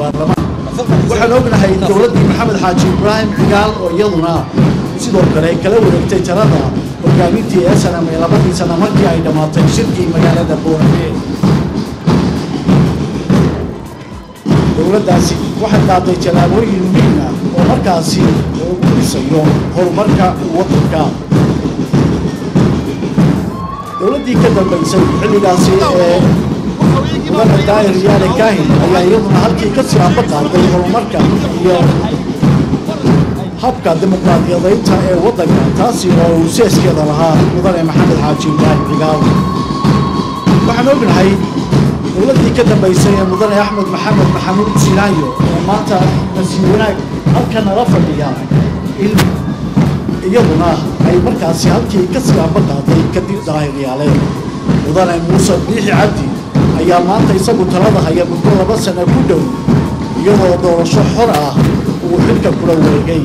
baarlamaanka waxaan ognahay dowladdii maxamed xaaji ibraahim cigaal oo iyaduna sidoo kale kala wareegtay talada hogaamintii ee sanam ee labadii sana markii ay dhammaatay shirkii magaalada boorame dowladdaasi waxay qaaday tallaabooyin muhiim ah oo markaasi lagu dhisayo horumarka waddanka dowladdii ka dambaysay xilligaasi ee mudane daahir yaale kaahin ayaa iyaduna halkii ka sii amba qaaday horumarka iyo habka dimuqraadiyadaynta ee waddanka taasi oo uu seeskeeda lahaa mudane maxamed xaaji ibraahim cigaal waxaan ognahay dowladdii ka dambaysay ee mudane axmed maxamed maxamuud sinaayo oo maanta nasiib wanaag halka nala fadhiya in iyaduna ay markaasi halkii ka sii amba qaaday kadib daahir yaale mudane muuse biixi cabdi ayaa maanta isagu talada haya muddo laba sana ku dhow iyadoo doorasho xor ah uu xilka kula wareegay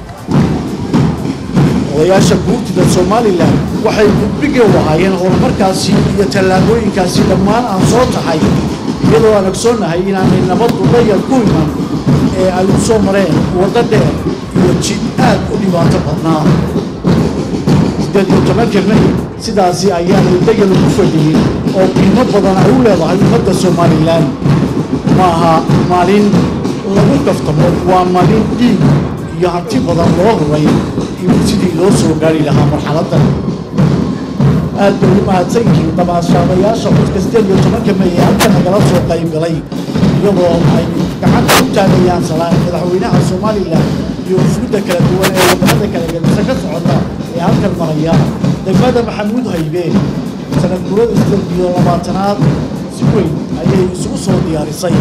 odayaasha guurtida somalilan waxay gudbigii u ahaayeen horumarkaasi iyo tallaabooyinkaasi dhammaan aan soo taxay iyadoo aan ogsoonnahay inaanay nabaddu dayar ku iman ee ay u soo mareen waddo dheer iyo jid aad u dhibaato badnaa siddeed iyo tobanka may sidaasi ayaanay dayar ugu fadhiyin oo qiimo badan ay u leedahay ummadda somalilan ma aha maalin lagu kaftamo waa maalin dhiig iyo hanti badan loo huray in sidii loo soo gaari lahaa marxaladdan aad bay u mahadsan yihiin damaashaadayaasha codka siddeed iyo tobanka may ee halka nagala soo qayb galay iyadoo ay gacanta u taagayaan salaan madaxweynaha somalilan iyo ufuudda kala duwan ee wadamada kala gedisa ka socota ee halkan maraya degmada maxamuud haybe sanad gurada siddeed iyo labaatanaad si weyn ayay isugu soo diyaarisay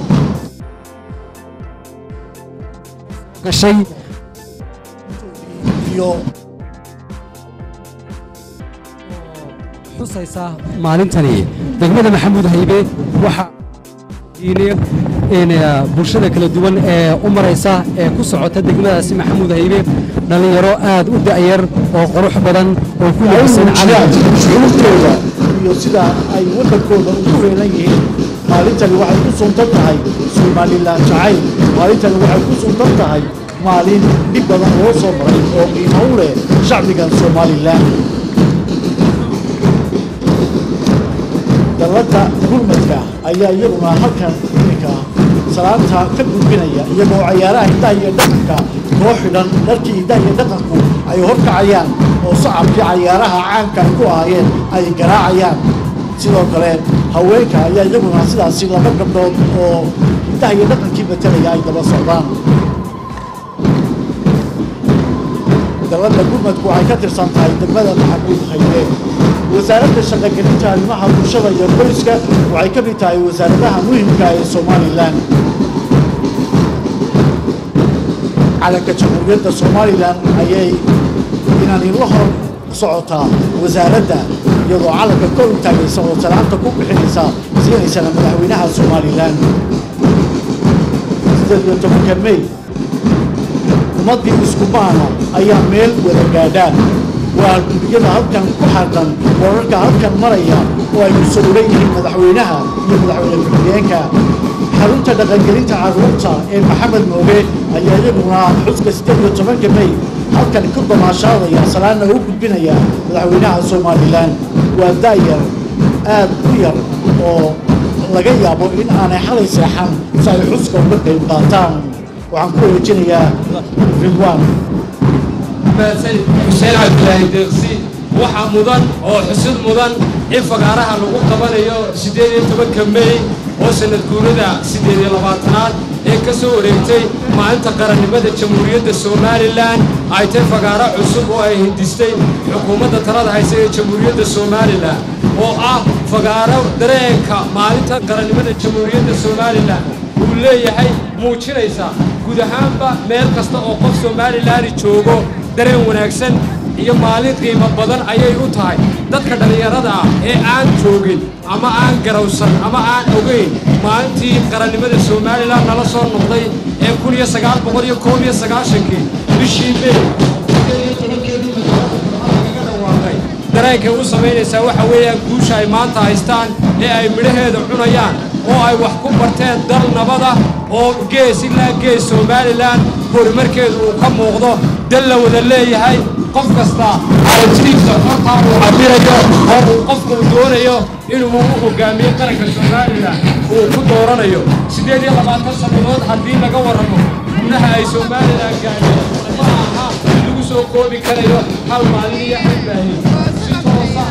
gashay iyo xusaysa maalintani degmada maxamuud haybe waxa bulshada kala duwan ee u maraysa ee ku socota degmadaasi maxamuud haybe dhallinyaro aad u da'yar oo qurux badan oo ku ay labisan muujiyaan calan shucuurtooda iyo sida ay waddankooda ugu heelan yihiin maalintani waxay ku suntan tahay somalilan jacayl maalintani waxay ku suntan tahay maalin dhib badan loo soo maray oo qiimo u leh shacbigan somalilan dalladda gurmadka ayaa iyaguna halkan iminka salaanta ka gudbinaya iyagoo cayaaraha hidaha iyo dhaqanka koo xidhan dharkii hidaha iyo dhaqanku ay horkacayaan oo sacabkii cayaaraha caanka ay ku ahaayeen ay garaacayaan sidoo kale haweenka ayaa iyaguna sidaasi laba gabdhood oo hidaha iyo dhaqankii matelaya ay daba socdaan dalladda gurmadku waxay ka tirsan tahay degmada maxamuud haybe wasaaradda shaqogelinta arrimaha bulshada iyo qoyska waxay ka mid tahay wasaaradaha muhimka ee somalilan calanka jamhuuriyadda somalilan ayay inaan la hor socotaa wasaaradda iyadoo calanka kor u taagaysa oo salaanta ku bixinaysa siinaysana madaxweynaha somalilan sideed iyo tobanka may ummaddii isku maana ayaa meel wada gaadhaan waa gudiyada halkan ku xaqan wararka halkan maraya oo ay ku sawiran yihiin madaxweynaha iyo madaxweyne ku-xigeenka xarunta dhaqangelinta carruurta ee maxamed mooge ayaa iyaguna xuska siddeed iyo tobanka may halkan ku damaashaadaya salaana u gudbinaya madaxweynaha somalilan waa daayar aad u yar oo laga yaabo in aanay xalay seexan si ay xuska uga qayb qaataan waxaan ku wareejinayaa ridwaan mahadsan xuseen cabdilaahi deeqsi waxaa mudan oo xusid mudan in fagaaraha lagu qabanayo siddeed iyo tobanka mey oo sanad guurada siddeed iyo labaatanaad ee ka soo wareegtay maalinta qarannimada jamhuuriyadda somalilan ay tahay fagaaro cusub oo ay hindistay xukuumadda talada haysa ee jamhuuriyadda somalilan oo ah fagaaro dareenka maalinta qarannimada jamhuuriyadda somalilan uu leeyahay muujinaysa guud ahaanba meel kasta oo qof somalilaani joogo dareen wanaagsan iyo maalin qiimo badan ayay u tahay dadka dhallinyarada ah ee aan joogin ama aan garawsan ama aan ogayn maalintii qarannimada somalilan nala soo noqday ee kun iyo sagaal boqol iyo koob iyo sagaashankii bishii mey lagaga dhawaaqay dareenkay u samaynaysaa waxa weeyaan guusha ay maanta haystaan ee ay midhaheeda cunayaan oo ay wax ku barteen dal nabada oo gees ilaa gees somalilan horumarkeedu uu ka muuqdo dal la wada leeyahay qof kasta aragtidiisa hortaa uu cabirayo oo uu qofku doonayo inuu u hogaamiyo qaranka somalilan uu ku dooranayo siddeed iyo labaatan sannadood haddii laga warramo xubnaha ay somalilan gaadheen ma aha in lagu soo koobi karayo hal maalin iyo hal baahin si toosa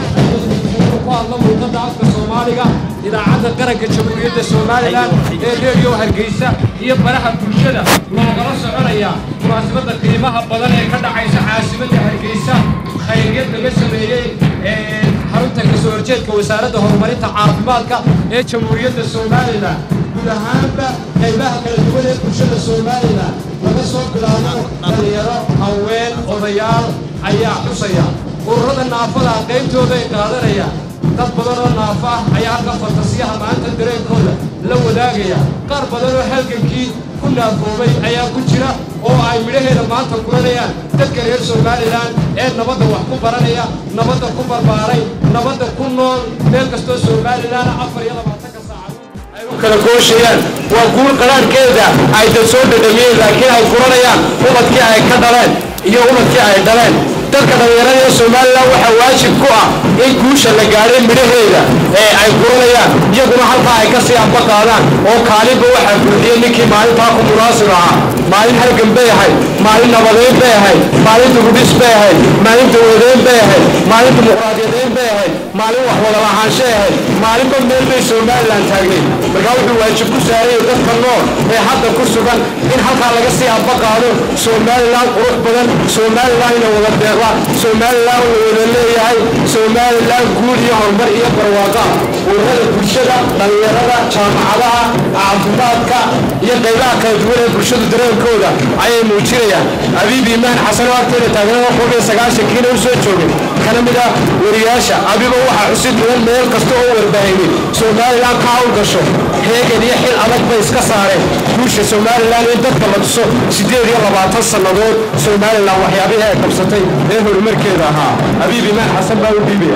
ku hadla luuqadda afka soomaaliga idaacadda qaranka jamhuuriyadda somalilan ee reediyo hargeysa iyo baraha bulshada loogala soconaya munaasabadda qiimaha badan ee ka dhacaysa caasimadda hargeysa khayriyad laga sameeyey ee xarunta kasoo horjeedka wasaaradda horumarinta caafimaadka ee jamhuuriyadda somalilan guud ahaanba qaybaha kala duwan ee bulshada somalilan laga soo bilaabo dhalinyaro haween odayaal ayaa xusaya ururada naafada qaybtooda ay qaadanayaan dad badan oo naafo ah ayaa halka fantasiyaha maanta dareenkooda la wadaagaya qaar badan oo halgankii ku naafoobay ayaa ku jira oo ay midhaheeda maanta guranayaan dadka reer somalilan ee nabadda wax ku baranaya nabadda ku barbaaray nabadda ku nool meel kastoo somalilan afar iyo labaatanka saacadood ay u kala gooshayaan waa guul qaraarhkeeda ay dad soo dhadhamiyeen laakiin ay guranayaan ubadkii ay ka dhaleen iyo ubadkii ay dhaleen dadka dhallinyarada ee somalilan waxaa waajib ku ah in guusha la gaadhay midhaheeda ee ay guranayaan iyaguna halkaa ay ka sii amba qaadaan oo kaalinba waxaa buuxiyey ninkii maalintaa ku munaasib ahaa maalin halgan bay ahayd maalin nabadeyn bay ahayd maalin dugudhis bay ahayd maalin dawadeyn bay ahayd maalin dimuqraadiyadeyn bay ahayd maalin wax wada lahaanshay ahayd maalinba meel bay somalilan taagnay markaa wuxuu waajib ku saarayay dadka nool ee hadda ku sugan in halkaa laga sii amba qaado somalilan qurux badan somalilan ina wada deeqa somalilan la wada leeyahay somalilan guul iyo horumar iyo barwaaqa ururada bulshada dhallinyarada jaamacadaha caafimaadka iyo qaybaha kala duwan ee bulshadu dareenkooda ayay muujinayaan abiib iimaan xasan oo agteeda taagnaa qof iyo sagaashankiina u soo joogay kana mid ah wariyaasha abiba waxaa xusid mudan meel kasta oo warbaahinay somalilan ka hawl gasho heegan iyo xil adag bay iska saareen guusha somalilan in dadka la tuso siddeed iyo labaatan sannadood somalilan waxyaabihii ay qabsatay ee horumarkeeda ahaa abiib iimaan xasan baa u dhiibaya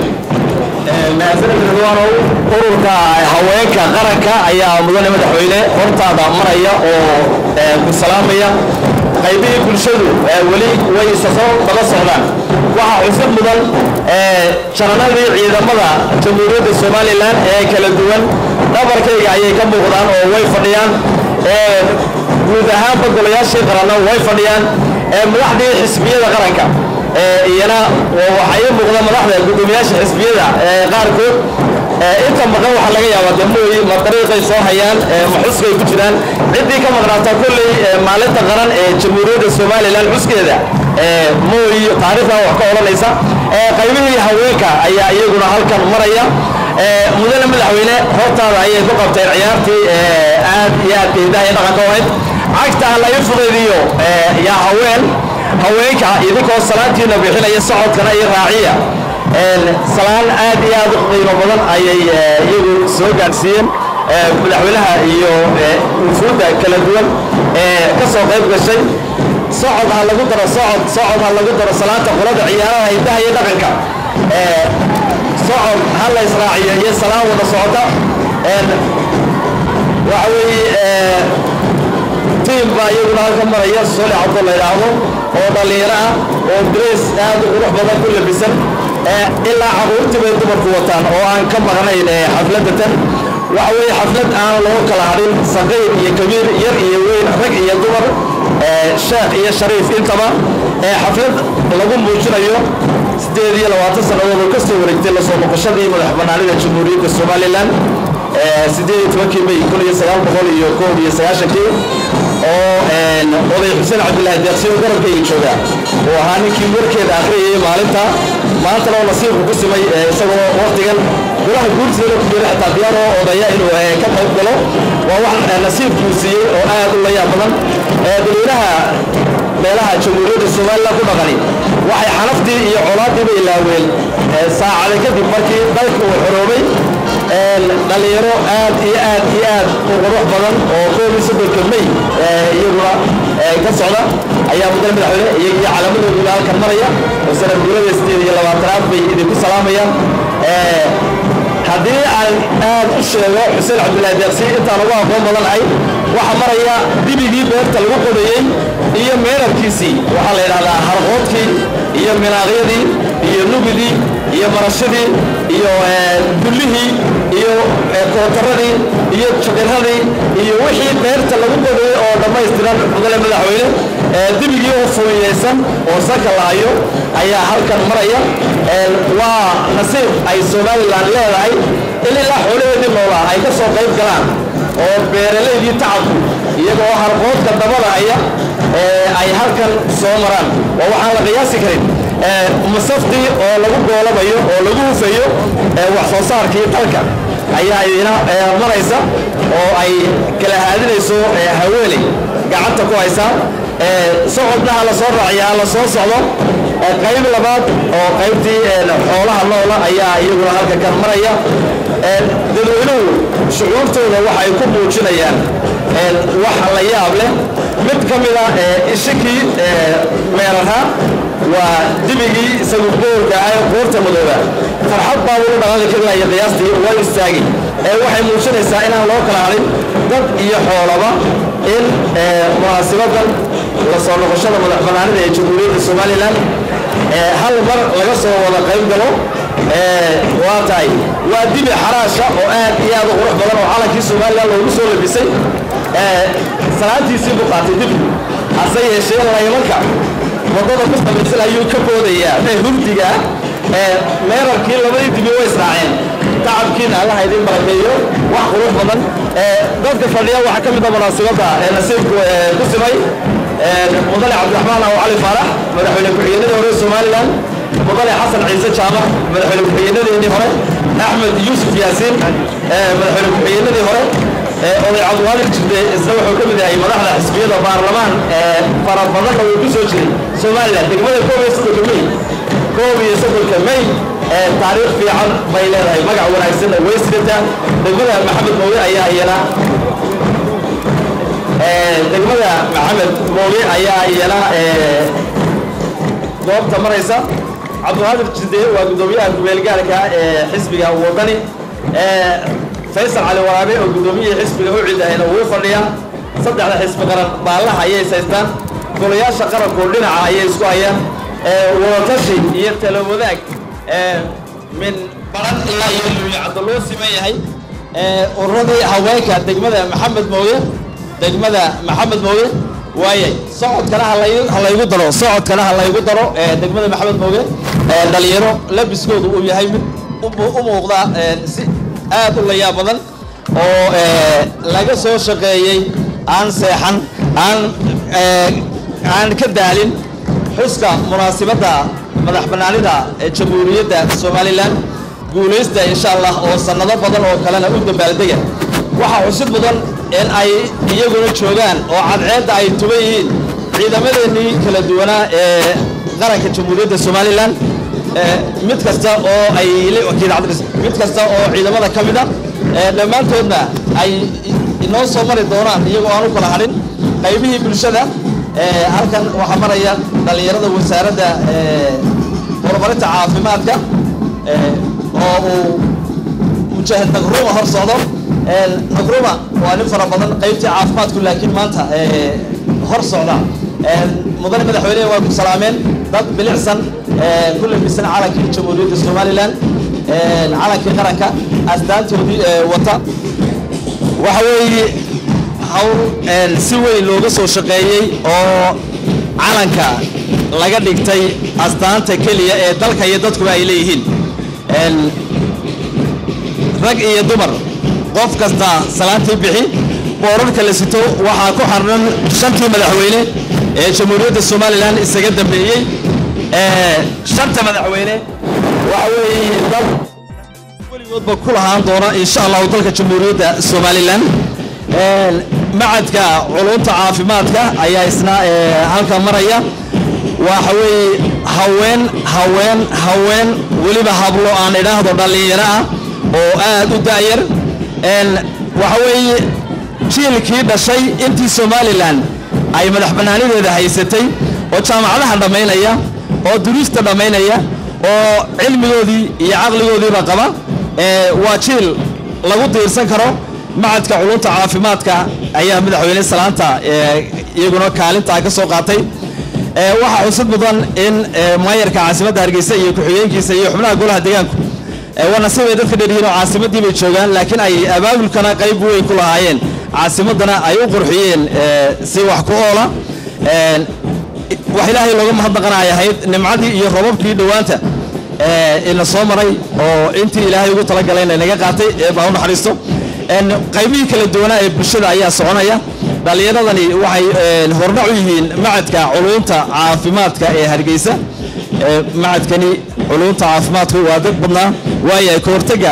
mahadsanidridwaanow ururka haweenka qaranka ayaa mudane madaxweyne hortaada maraya oo ku salaamaya qaybihii bulshadu weli way isasoo daba socdaan waxaa xusub mudan jananadii ciidamada jamhuuriyadda somalilan ee kala duwan dhabarkayga ayay ka muuqdaan oo way fadhiyaan guud ahaanba golayaashii qaranna way fadhiyaan madaxdii xisbiyada qaranka iyana waxaa ii muuqda madaxda guddoomiyaasha xisbiyada qaarkood inta maqan waxaa laga yaabaa dee mooyi ma dariiqay soo hayaan ma xuskay ku jiraan ciddii ka maqnaata kolley maalinta qaran ee jamhuuriyadda somalilan xuskeeda mooyi taariikhdan wax ka odhanaysa qaybihii haweenka ayaa iyaguna halkan maraya mudane madaxweyne hortaada ayay ku qabteen ciyaartii aad iyo aad hidaha iyo dhaqanka ahayd cagta ha laga fudaydiyo yaa haween haweenka idinkoo salaantiina bixinaya socodkana iyo raaciya salaan aad iyo aad u qiimo badan ayay iyagu soo gaadhsiiyeen madaxweynaha iyo wufuudda kala duwan ee ka soo qayb gashay socod ha lagu daro socod socod ha lagu daro salaanta qolada ciyaaraha hidaha iyo dhaqanka socod ha la israaciyo iyo salaan wada socota waxa weeye tiim baa iyaguna halka maraya sole cabdo la yidhaahdo oo dhallinyaro ah oo drees aad u qurux badan ku labisan ilaa caruurtii bay dumarku wataan oo aan ka maqnayn xafladda tan waxa weeye xaflad aan loo kala hadhin saqiir iyo kabiir yar iyo weyn rag iyo dumar sheekh iyo shariif intaba xaflad lagu muujinayo siddeed iyo labaatan sannadood oo ka soo wareegtay lasoo noqoshadii madax bannaanida jamhuuriyadda somalilan siddeed iyo tobankii may kun iyo sagaal boqol iyo koob iyo sagaashankii oo oday xuseen cabdilaahi deeqsi oo garabkayga jooga uu ahaa ninkii warkeeda akhriyayay maalinta maantana oo nasiibku ku simay isagoo waktigan golaha guurtiina ku jira xitaa diyaar oo odaya inuu ka qayb galo waa wax nasiibkuu siiyey oo aad u layaab badan dadweynaha meelaha jamhuuriyadda somalilan ku dhaqani waxay xanaftii iyo colaadiiba ilaaween saacada kadib markii dalka uu xoroobay dhalinyaro aad iyo aad iyo aad u qurux badan oo koob iyo soddonka may iyaguna ka socda ayaa mudane madaxweyne iyagiyo calaamadooduna halkan maraya oo sanad guurada sideed iyo labaatanaad bay idinku salaamayaan haddii aan aad u sheego xuseen cabdilaahi deeqsi intaan ugu aqoon badanahay waxaa maraya dibigii beerta lagu qodayey iyo meerarkiisii waxaa la yidhahdaa harqoodkii iyo minaaqyadii iyo nugidii iyo marashadii iyo dullihii iyo kootaradii iyo juqiradii iyo wixii beerta lagu qodayey oo dhammaystiran mudane madaxweyne dibigii oo fuliyeysan oo sanka la hayo ayaa halkan maraya waa nasiib ay somalilan leedahay in ilaa xoolaheedii noolaa ay ka soo qayb galaan oo beeralaydii tacabku iyagoo harqoodka dabada haya ay halkan soo maraan oo waxaan la qiyaasi karin masaftii oo lagu goolabayo oo lagu hufayo wax soo saarkii dalka ayaa idina maraysa oo ay kala haadinayso haweeney gacanta ku haysaa socodna ha la soo raaciya ha la soo socdo qayb labaad oo qaybtii xoolaha noola ayaa iyaguna halka kan maraya dadweynuhu shucuurtooda waxa ay ku muujinayaan wax la yaab leh mid ka mida ishikii meeraha waa dibigii isagu boorka ah ee qoorta madooba farxad baa ulu dhaqaaqi karinaya qiyaastii waa istaagi waxay muujinaysaa inaan loo kala hadhin dad iyo xoolaba in munaasibadan la soo noqoshada madax bannaanida ee jamhuuriyadda somalilan hal mar laga soo wada qayb galo waa tahay waa dibi xaraasha oo aad iyo aad u qurux badan oo calankii somalilan loogu soo labisay salaantiisii buu qaatay dibigu hase yeeshee laymanka waddada ku samaysan ayuu ka boodayaa ee hurdiga meerarkii labadii dibi way israaceen tacabkiina allaha idin barakeeyo wax qurux badan dadka fadhiya waxaa ka mid a munaasibadda ee nasiibku ku simay mudane cabdiraxmaan aw cali faarax madaxweyne ku-xigeenadii hore somalilan mudane xasan ciise jaamac madaxweyne ku-xigeenadeennii hore axmed yuusuf yaasiin madaxweyne ku-xigeenadii hore oday cabdiwaadir jirde isna wuxuu ka mid yahay madaxda xisbiyada baarlamaan fara badanna wuu ku soo jiray somalilan degmada koob iyo soddonka may koob iyo soddonka may taariikh fiican bay leedahay magac wanaagsanna way sidataa degmada maxamed mooge ayaa iyana degmada maxamed mooge ayaa iyana goobta maraysa cabdiwaadir jirde waa guddoomiyaha kumeelgaarka ee xisbiga wadani faysal cali waraabe oo guddoomiyihii xisbiga u cidahayna wuu fadhiyaa saddexda xisbi qaran baallaha ayay saystaan golayaasha qaranku dhinaca ayay isku hayaan wadatashi iyo talo wadaag min baran ilaa iyo luulicadda loo siman yahay ururadii haweenka degmada maxamed mooge degmada maxamed mooge waayay socodkana ha laygu daro socodkana ha laygu daro degmada maxamed mooge dhalinyaro labiskoodu uu yahay mid u muuqda si aad u layaab badan oo laga soo shaqeeyey aan seexan aan aan ka daalin xuska munaasibadda madax bannaanida ee jamhuuriyadda somalilan guulaysta insha allah oo sannado badan oo kalena u dabaaldega waxaa xusid mudan in ay iyaguna joogaan oo cadceedda ay tuban yihiin ciidamadeennii kala duwanaa ee qaranka jamhuuriyadda somalilan mid kasta oo ay mid kasta oo ciidamada ka mid a dhammaantoodna ay inoo soo mari doonaan iyagoo aan u kala hadhin qaybihii bulshada halkan waxaa maraya dhallinyarada wasaaradda horumarinta caafimaadka oo uu mujaahid nagruma hor socdo nagruma waa nin fara badan qaybtii caafimaadku laakiin maanta hor socda mudane madaxweynehe waa ku salaameen dad bilicsan ku labisan calankii jamhuuriyadda somalilan calankii qaranka asdaantoodii wata waxa weeye hawl si weyn looga soo shaqeeyey oo calanka laga dhigtay astaanta keliya ee dalka iyo dadkuba ay leeyihiin rag iyo dumar qof kasta salaantii bixi boorarka la sito waxaa ku xarnan shantii madaxweyne ee jamhuuriyadda somalilan isaga dambeeyey shanta madaxweyne waxa weeye dad weligoodba ku lahaan doona insha allahu dalka jamhuuriyadda somalilan macadka culunta caafimaadka ayaa isna halka maraya waxa weeye haween haween haween weliba hablo aan idhaahdo dhallinyaro ah oo aad u da'yar waxa weeye jiilkii dhashay intii somalilan ay madax bannaanideeda haysatay oo jaamacadaha dhammaynaya oo duruusta dhammaynaya oo cilmigoodii iyo caqligoodiiba qaba ee, waa jiil lagu diirsan karo macadka culunta caafimaadka ayaa madaxweyne salaanta ee, iyaguna kaalintaa ka soo qaatay ee, waxaa xusud mudan in ee, maayarka caasimadda hargeysa iyo ku-xigeenkiisa iyo xubnaha golaha deegaanku ee, waa nasiib ay dadka dheeryihiin oo caasimaddii bay joogaan laakiin ay abaabulkana qayb weyn ku lahaayeen caasimaddana ay u qurxiyeen ee, si wax ku oola Een, wax ilaahay looga mahadnaqana ay ahayd nimcadii iyo robabkii dhowaanta ee, ina soo maray oo intii ilaahay ugu talagalayna inaga qaatay ee baa u naxariisto Een, qaybihii kala duwanaa ee bulshada ayaa soconaya dhallinyaradani waxay een, hordhac u yihiin macadka culunta caafimaadka ee hargeysa Ee, macadkani culunta caafimaadku waa dad badnaa waayo ka hortega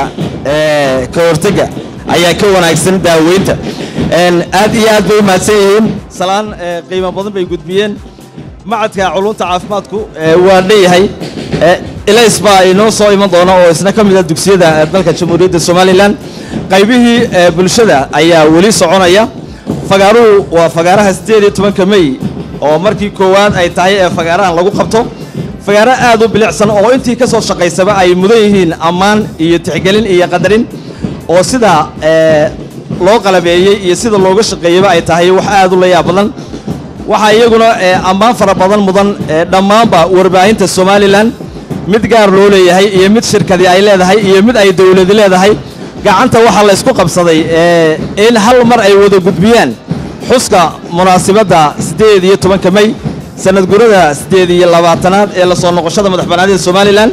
ee, ka hortega ayaa ka wanaagsan daaweynta Een, aad iyo aad bay u mahadsan yihiin salaan ee, qiimo badan bay gudbiyeen macadka culunta caafimaadku ee, waa leeyahay Ee, ilays baa inoo soo iman doona oo isna ka mid ah dugsiyada ee dalka jamhuuriyadda somalilan qaybihii ee, bulshada ayaa weli soconaya fagaaruhu waa fagaaraha siddeed iyo tobanka mey oo markii koowaad ay tahay ee fagaarahan lagu qabto fagaaro aad u bilicsan oo intii ka soo shaqaysaba ay mudan yihiin ammaan iyo tixgelin iyo qadarin oo sida ee, loo qalabeeyey iyo sida looga shaqeeyeyba ay tahay wax aad u la yaab badan waxaa iyaguna ee, ammaan fara badan mudan ee, dhammaanba warbaahinta somalilan mid gaar loo leeyahay iyo mid shirkadi ay leedahay iyo mid ay dowladi leedahay gacanta waxaa la isku qabsaday ee, in hal mar ay wada gudbiyaan xuska munaasibadda siddeed iyo tobanka mey sanad gurada siddeed iyo labaatanaad ee la soo noqoshada madax bannaanida somalilan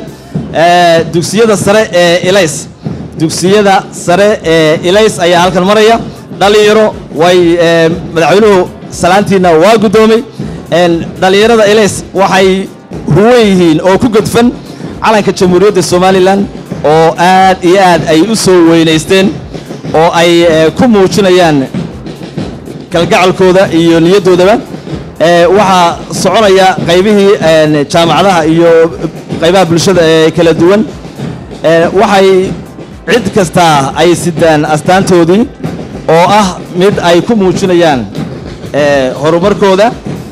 ee, dugsiyada sare ee ilays dugsiyada sare ee ilays ayaa halkan maraya dhallinyaro way ee, madaxweynuhu salaantiina waa guddoomay Een, dhallinyarada ilays waxay huwan yihiin oo ku gudfan calanka jamhuuriyadda somalilan oo aad iyo aad ay u soo weynaysteen oo ay ee, ku muujinayaan kalgacalkooda iyo niyaddoodaba Ee, waxaa soconaya qaybihii een, jaamacadaha iyo qaybaha bulshada ee kala duwan Ee, waxay cid kasta ay sidaan astaantoodii oo ah mid ay ku muujinayaan ee, horumarkooda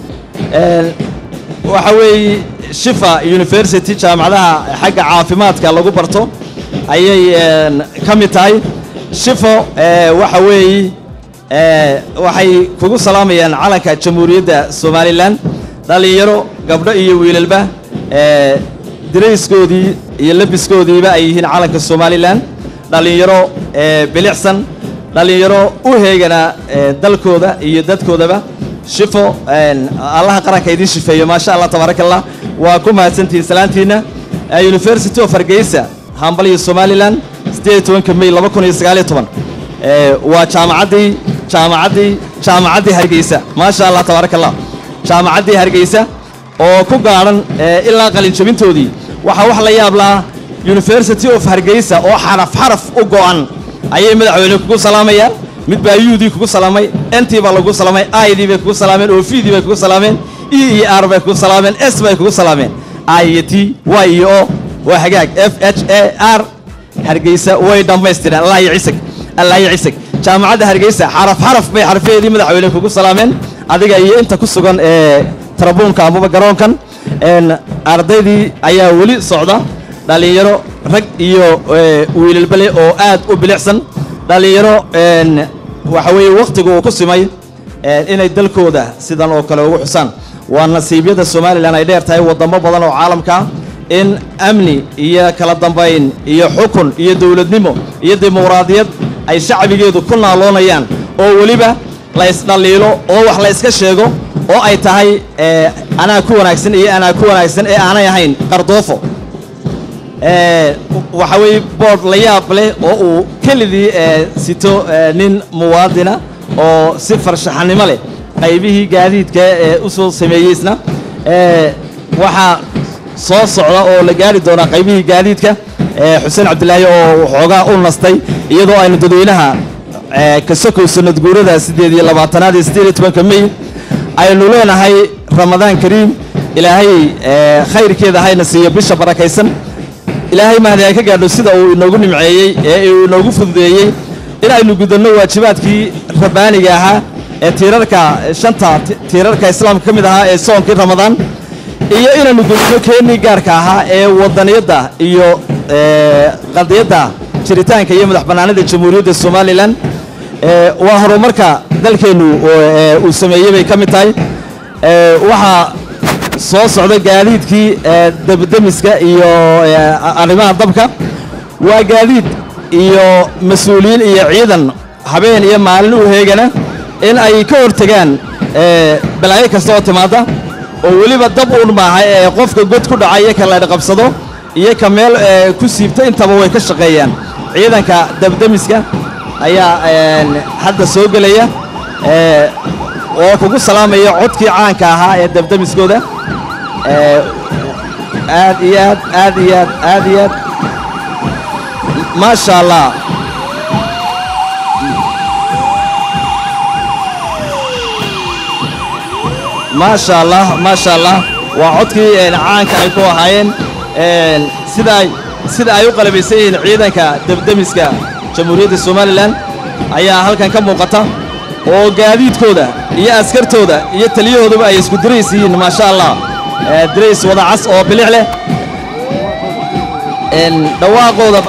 Een, waxa weeye shifa university jaamacadaha xagga caafimaadka lagu barto ayay een, ka mid tahay shifo ee, waxa weeye ee, waxay kugu salaamayaan calanka jamhuuriyadda somalilan dhallinyaro gabdho iyo wiilalba ee, dirayskoodii iyo labiskoodiiba ay yihiin calanka somalilan dhallinyaro ee, bilicsan dhallinyaro u heegana ee, dalkooda iyo dadkoodaba shifo een, allaha qaranka idiin shifeeyo maasha allah tabaaraka allah waa ku mahadsantihiin salaantiina Ee, university of hargeysa hambal iyo somalilan siddeed iyo tobanka may laba kun iyo sagaal iyo toban Ee, waa jaamacaddii jaamacaddii jaamacaddii hargeysa maasha allah tabaaraka allah jaamacaddii hargeysa oo ku gaadhan ee, ilaa qalin jabintoodii waxaa wax la yaab lahaa university of hargeysa oo xaraf xaraf u go'an ayay madaxweyne kugu salaamayaan mid baa yudii kugu salaamay entii baa lagu salaamay aydii bay kugu salaameen oofidii bay kugu salaameen e iyo r bay kugu salaameen s bay kugu salaameen i iyo t y iyo o waa hagaag f h a r hargeysa way dhammaystireen allah iyo cisag allah iyo cisag jaamacadda hargeysa xaraf xaraf bay xarfaheedii madaxweyne kugu salaameen adiga iyo inta ku sugan ee tarabuunka amaba garoonkan een, ardaydii ayaa weli socda dhallinyaro rag iyo ee, wiilalbale oo aad u bilicsan dhallinyaro een, waxa weeye wakhtiga uu ku simay een, inay dalkooda sidan oo kale ugu xusaan waa nasiibyada somalilan ay dheer tahay waddamo badan oo caalamka ah in amni iyo kala dambayn iyo xukun iyo dowladnimo iyo dimuqraadiyad ay shacbigeedu ku naaloonayaan oo weliba la isdhalliilo oo wax la iska sheego oo ay tahay ee, anaa ku wanaagsan iyo anaa ku wanaagsan ee aanay ahayn qardoofo ee, waxa weeye boord la yaab leh oo uu kelidii ee, sito ee, nin muwaadina oo si farshaxanimo leh qaybihii gaadiidka ee u soo sameeyey isna ee, waxaa soo socda oo la gaari doonaa qaybihii gaadiidka ee, xuseen cabdilaahi oo waxoogaa u nastay iyadoo aynu dadweynaha ee, ka sokow sanad guurada siddeed iyo labaatanaad iyo siddeed iyo tobanka mey aynu leenahay ramadaan kariim ilaahay ee, khayrkeeda hayna siiyo bisha barakaysan ilaahay mahdi ay ka gaadho sida uu inoogu nimceeyey ee uu inoogu fududeeyey in aynu gudanno waajibaadkii rabbaaniga ahaa ee tiirarka shanta ti- tiirarka islaamka ka mid ahaa ee soonkii ramadaan iyo inaynu gudano keennii gaarka ahaa ee wadaniyadda iyo ee, qadiyadda jiritaanka iyo madax bannaanida jamhuuriyadda somalilan ee, waa horumarka dalkeennu oo, ee, uu sameeyey bay ka mid tahay ee, waxaa soo socda gaadiidkii ee, debdemiska iyo ee, a- arrimaha dabka waa gaadiid iyo mas-uuliyiin iyo ciidan habeen iyo maalin u heegana in ay ka hortegaan ee, balaayo kasta oo timaada oo weliba dab uun maaha ee qofka god ku dhaca iyo ka laydh qabsado iyo ka meel ee, ku siibta intaba way ka shaqeeyaan ciidanka dabdemiska ayaa een, hadda soo gelaya ee, oo kugu salaamaya codkii caanka ahaa ee dabdemiskooda ee, aad iyo aad aad iyo aad aad iyo aad maasha allah maasha allah maasha allah waa codkii een, caanka ay ku ahaayeen een, sida ay sida ay u qalabaysan yihiin ciidanka debdemiska jamhuuriyadda somalilan ayaa halkan ka muuqata oo gaadiidkooda iyo askartooda iyo taliyahooduba ay isku dirays yihiin maasha allah ee, dirays wada cas oo bilix leh een, dhawaaqooda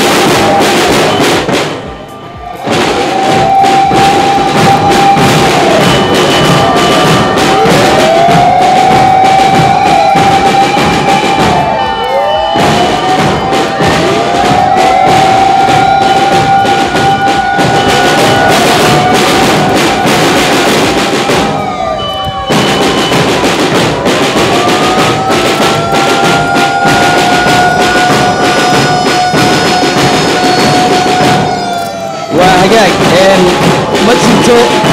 waa hagaag een, ma jirto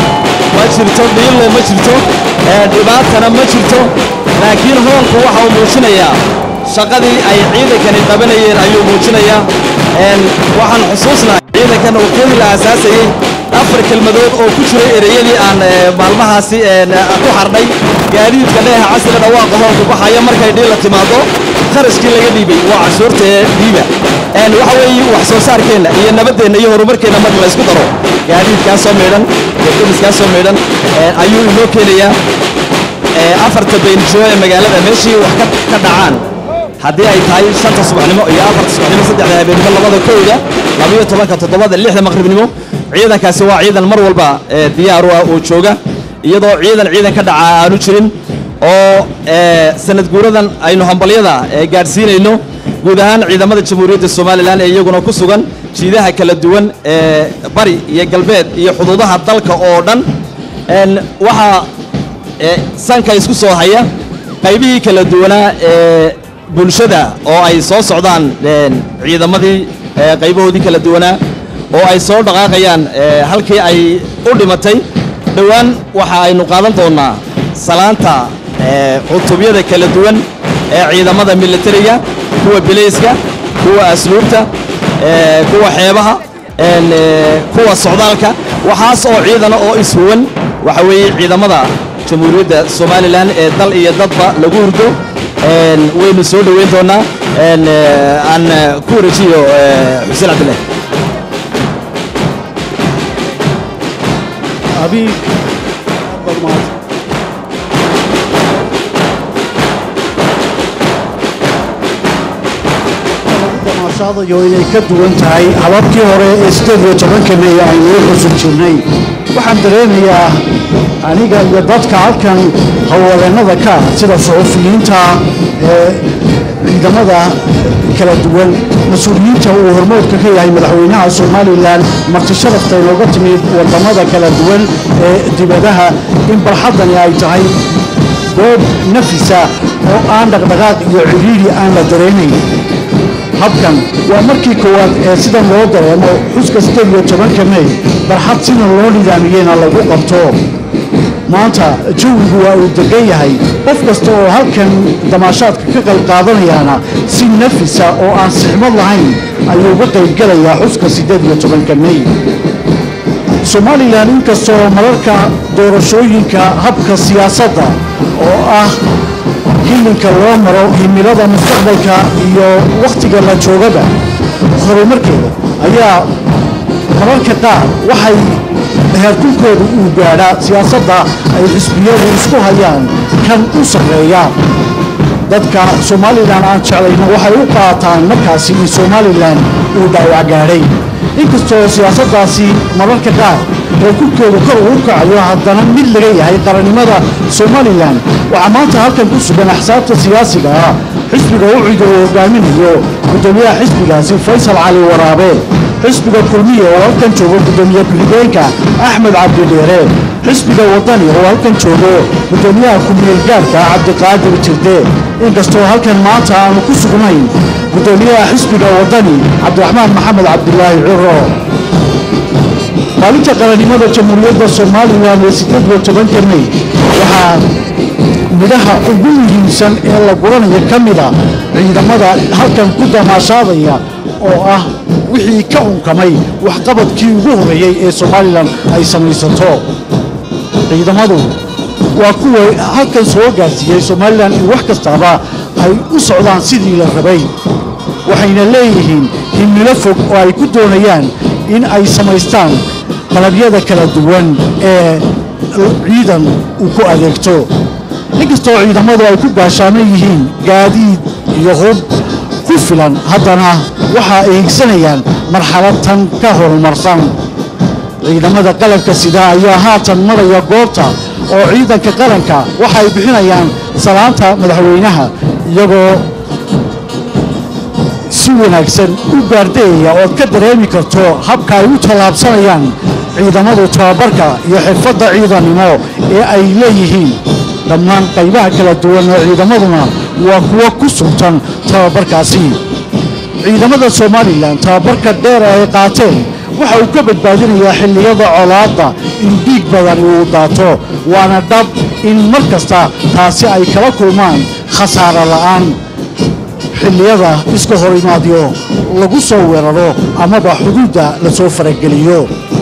ma jirto dhiilo ma jirto ee, dhibaatana ma jirto laakiin hoonku waxa uu muujinayaa shaqadii ay ciidankani qabanayeen ayuu muujinayaa een, waxaan xusuusnahay ciidankan uu keeni la aasaasayey afar kelmadood oo ku jiray ereyadii aan ee, maalmahaasi een, ku xardhay gaadiidka dheeha casriga dhawaaqa hoonku baxaya markay dhiila timaado kharashkii laga dhiibay waa cashuurta ee dhiiba een, waxa weeye wax soo saarkeenna iyo nabaddeenna iyo horumarkeenna marka la isku daro gaadiidkaasoo meedhan debdemiskaasoo meedhan een, ayuu inoo keenayaa ee, afarta baynijoo ee magaalada meeshii wax ka ka dhacaan haddii ay tahay shanta subaxnimo iyo afarta subaxnimo saddexda habeenimo labada kowda labayo tobanka toddobada lixda maqribnimo ciidankaasi waa ciidan mar walba ee, diyaar u ah oo jooga iyadoo ciidan ciidan ka dhaca aanu jirin oo ee, sanad guuradan aynu hambalyada ee, gaadhsiinayno guud ahaan ciidamada jamhuuriyadda somalilan ee iyaguna ku sugan jiidaha kala duwan ee bari iyo galbeed iyo xuduudaha dalka oo dhan een, waxaa ee, sanka isku soo haya qaybihii kala duwanaa ee bulshada oo ay soo socdaan een, ciidamadii ee, qaybahoodii kala duwanaa oo ay soo dhaqaaqayaan ee, halkii ay u dhimatay dhowaan waxa aynu qaadan doonnaa salaanta ee, cutubyada kala duwan ee ciidamada militariga kuwa bilayska kuwa asluubta ee, kuwa xeebaha een, ee, kuwa socdaalka waxaas oo ciidana oo ishuwan waxa weeye ciidamada jamhuuriyadda somalilan ee dal iyo dadba lagu hurdo een, waynu soo dhoweyn doonnaa een, ee, aan ee, ku wareejiyo ee, xuseen cabdillah abiib aad baad mahadsan damaashaadayo inay ka duwan tahay hababkii hore ee sideed iyo tobanka mey aynu u cusub jirnay waxaan dareemayaa aniga iyo dadka halkan howlwadeennada ka ah sida suxufiyiinta ee ciidamada kala duwan mas-uuliyiinta uu hormoodka ka yahay madaxweynaha somalilan marti sharafta inooga timid wadamada kala duwan ee dibadaha in barxaddani ay tahay goob nafisa oo aan dhaqdhaqaaq iyo cidhiidhi aan la dareenayn habkan waa markii koowaad ee sidan loo dareemo xuska sideed iyo tobanka mey barxad sidan loo nidaamiyeyna lagu qabto maanta jawigu waa uu degan yahay qof kasta oo halkan damaashaadka ka qayb qaadanayaana si nafisa oo aan sixmad lahayn ayuu uga qaybgelayaa xuska sideed iyo tobanka mey somalilan inkastoo mararka doorashooyinka habka siyaasadda oo ah hilinka loo maro himilada mustaqbalka iyo wakhtiga la joogaba horumarkeeda ayaa mararka qaar waxay heerkulkooda uu gaadhaa siyaasadda ay xisbiyadu isku hayaan kan u sarreeya dadka somalilan aan jeclayna waxay u qaataan markaasi in somalilan uu dhaawac gaadhay inkastoo siyaasaddaasi mararka qaar oo kurkeedu kor ugu kacayo haddana mid laga yahay qarannimada somalilan waxaa maanta halkan ku sugan axsaabta siyaasiga ah xisbiga uciga oo hogaaminayo guddoomiyaha xisbigaasi faysal cali waraabe xisbiga kulmiya oo halkan joogo guddoomiye ku-xigeenka axmed cabdidheere xisbiga wadani oo halkan joogo guddoomiyaha ku-meel gaarka cabdiqaadir jirde inkastoo halkan maanta aanu ku sugnayn guddoomiyaha xisbiga wadani cabdiraxmaan maxamed cabdilaahi ciro maalinta qarannimada jamhuuriyadda somalilan ee sideed iyo tobanka mey waxaa midhaha ugu muhiimsan ee la guranayo ka mida ciidamada halkan ku damaashaadaya oo ah wixii ka unkamay waxqabadkii ugu horreeyey ee somalilan ay samaysato ciidamadu waa kuwa halkan soo gaarsiiyey somalilan in wax kastaaba ay u socdaan sidii la rabay waxayna leeyihiin himilo fog oo ay ku doonayaan in ay samaystaan qalabyada kala duwan ee ciidan uu ku adeegto inkastoo ciidamadu ay ku gaashaaman yihiin gaadiid iyo hub ku filan haddana waxa ay higsanayaan marxalad tan ka horumarsan ciidamada qalabka sida ayaa haatan maraya goobta oo ciidanka qaranka waxa ay bixinayaan salaanta madaxweynaha iyagoo si wanaagsan u gaardayaya ood ka dareemi karto habka ay u tallaabsanayaan ciidamadu tababarka iyo xirfadda ciidannimo ee ay leeyihiin dhammaan qaybaha kala duwan ee ciidamaduna waa kuwo ku sugtan tababarkaasi ciidamada somalilan tababarka dheer ee ay qaateen waxa uu ka badbaadinayaa xilliyada colaadda in dhiig badan uu daato waana dhab in mar kasta taasi ay kala kulmaan khasaaro la'aan xilliyada iska hor imaadyo lagu soo weeraro amaba xuduudda la soo farageliyo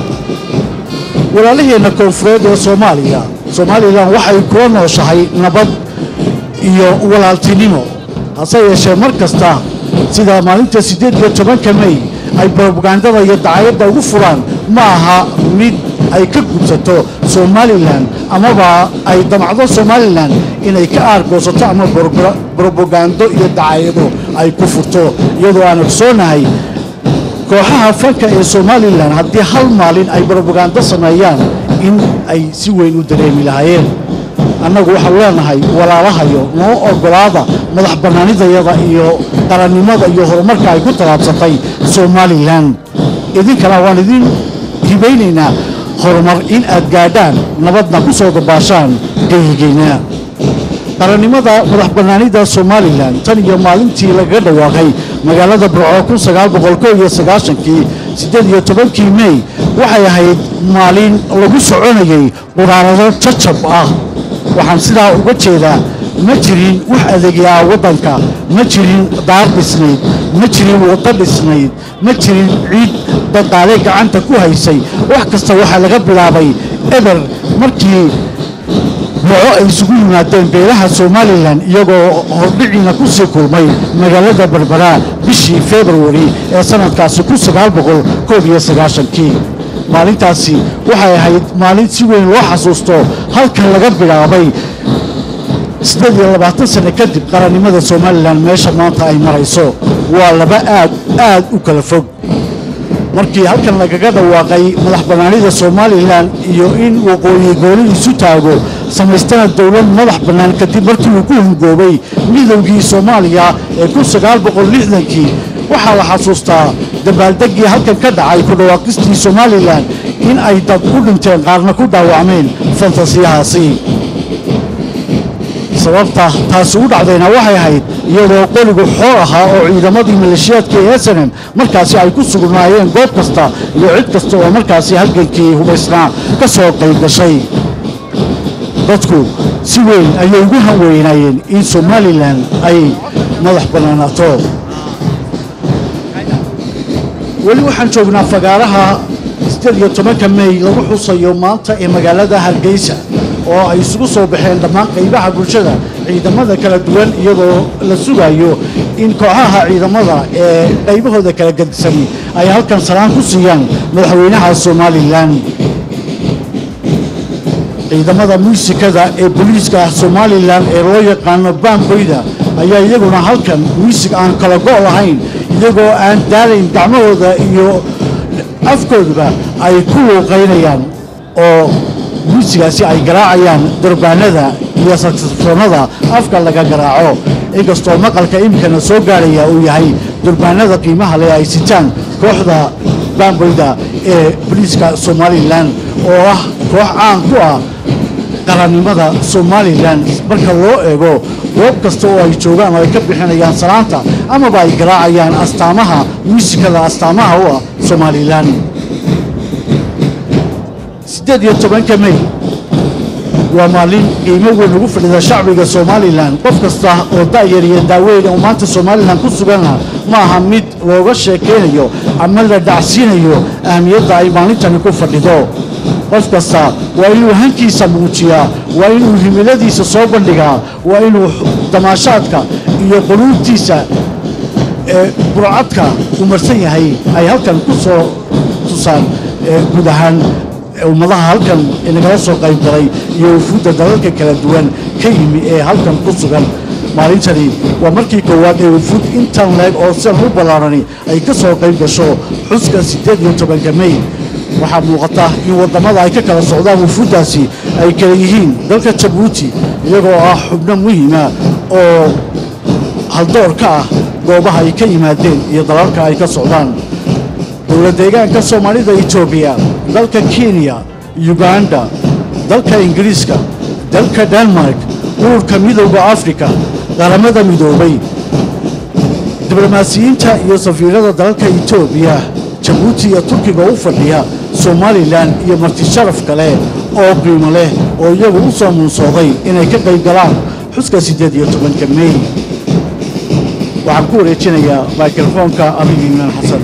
walaalaheenna koonfureed ee soomaaliya somalilan waxay kula nooshahay nabad iyo walaaltinimo hase yeeshee mar kasta sida maalinta siddeed iyo tobanka mey ay brobagandada iyo dacayadda ugu furaan ma aha mid ay ka gudsato somalilan amaba ay damacdo somalilan inay ka aargoosato ama brobagando iyo dacayado ay ku furto iyadoo aan ogsoonahay kooxaha fanka ee somalilan haddii hal maalin ay brobagando sameeyaan in ay si weyn u dareemi lahaayeen annagu waxaanu leenahay walaalahayo noo ogolaada madax bannaanidayada iyo qarannimada iyo horumarka ay ku tallaabsatay somalilan idinkana waan idin hibaynaynaa horumar in aad gaadhaan nabadna ku soo dabaashaan geyigeyna qarannimada madax bannaanida somalilan tan iyo maalintii lagaga dhawaaqay magaalada burco kun sagaal boqol ko iyo sagaashankii siddeed iyo tobankii mey waxay ahayd maalin lagu soconayay quraarado jajab ah waxaan sidaa uga jeedaa ma jirin wax adeegyaa waddanka ma jirin daar dhisnayd ma jirin waddo dhisnayd ma jirin ciid daqaale gacanta ku haysay wax kasta waxaa laga bilaabay eber markii boco ay isugu yimaadeen beelaha somalilan iyagoo hordhiciina ku sii kulmay magaalada berbera bishii februari ee sanadkaasi kun sagaal boqol koob iyo sagaashankii maalintaasi waxay ahayd maalin si weyn loo xasuusto halkan laga bilaabay siddeed iyo labaatan sano kadib qarannimada somalilan meesha maanta ay marayso waa laba aad aad u kala fog markii halkan lagaga dhawaaqay madax bannaanida somalilan iyo in waqooyi gooni isu taago samaystana dowlad madax bannaan kadib markii uu ku hungoobay midowgii soomaaliya ee kun sagaal boqol lixdankii waxaa la xasuustaa dabaaldeggii halkan ka dhacay ku dhawaaqistii somalilan in ay dad u dhinteen qaarna ku dhaawacmeen fantasiyahaasi sababta taasi u dhacdayna waxay ahayd iyadoo qoligu xoor ahaa oo ciidamadii maleeshiyaadka ee snm markaasi ay ku sugnaayeen goob kasta iyo cid kasta oo markaasi halgankii hubaysnaa ka soo qayb gashay dadku si weyn ayay ugu hanweynaayeen in somalilan ay madax bannaanaato weli waxaan joognaa fagaaraha siddeed iyo tobanka mey lagu xusayo maanta ee magaalada hargeysa oo ay isugu soo baxeen dhammaan qaybaha bulshada ciidamada kala duwan iyadoo la sugayo in kooxaha ciidamada ee qaybahooda kala gedisan ay halkan salaan ku siiyaan madaxweynaha somalilan ciidamada muusikada ee booliiska somalilan ee loo yaqaano baamboyda ayaa iyaguna halkan muusig aan kala go' lahayn iyagoo aan daalayn gacmahooda iyo afkooduba ay ku luuqaynayaan oo muusigaasi ay garaacayaan durbaanada iyo saksafoonada afka laga garaaco inkastoo maqalka imikana soo gaarhaya uu yahay durbaanada qiimaha leh ay sitaan kooxda baamboyda ee boliiska somalilan oo ah koox caan ku ah qarannimada somalilan marka loo eego goob kasta oo ay joogaan oo ay ka bixinayaan salaanta amaba ay garaacayaan astaamaha muusikada astaamaha u ah somalilan siddeed iyo tobanka mey waa maalin qiimo weyn ugu fadhida shacbiga somalilan qof kasta oo da'yar iyo daaweyn oo maanta somalilan ku suganna ma aha mid looga sheekaynayo ama la dhacsiinayo ahamiyadda ay maalintani ku fadhido qof kasta waa inuu hankiisa muujiyaa waa inuu himiladiisa soo bandhigaa waa inuu damaashaadka iyo quluubtiisa ee burcadka uu marsan yahay ay halkan ku soo tusaan guud ahaan ummadaha halkan nagala soo qayb galay iyo wufuudda dalalka kala duwan ka yimi ee halkan ku sugan maalintani waa markii koowaad ee wufuud intan leeg oo sidan u ballaarani ay ka soo qayb gasho xuska siddeed iyo tobanka mey waxaa muuqata in waddamada ay ka kala socdaan wufuuddaasi ay kala yihiin dalka jabuuti iyagoo ah xubno muhiima oo haldoor ka ah goobaha ay ka yimaadeen iyo dalalka ay ka socdaan dowla deegaanka soomaalida etoobiya dalka kenya uganda dalka ingiriiska dalka denmark ururka midowda afrika qaramada midoobay diblomaasiyiinta iyo safiirada dalalka etoobiya jabuuti iyo turkiga u fadhiya somalilan iyo marti sharaf kale oo qiimo leh oo iyagu u soo muunsooday inay ka qayb galaan xuska siddeed iyo tobanka mey waxaan ku wareejinayaa mikrofoonka abigi imaan xasan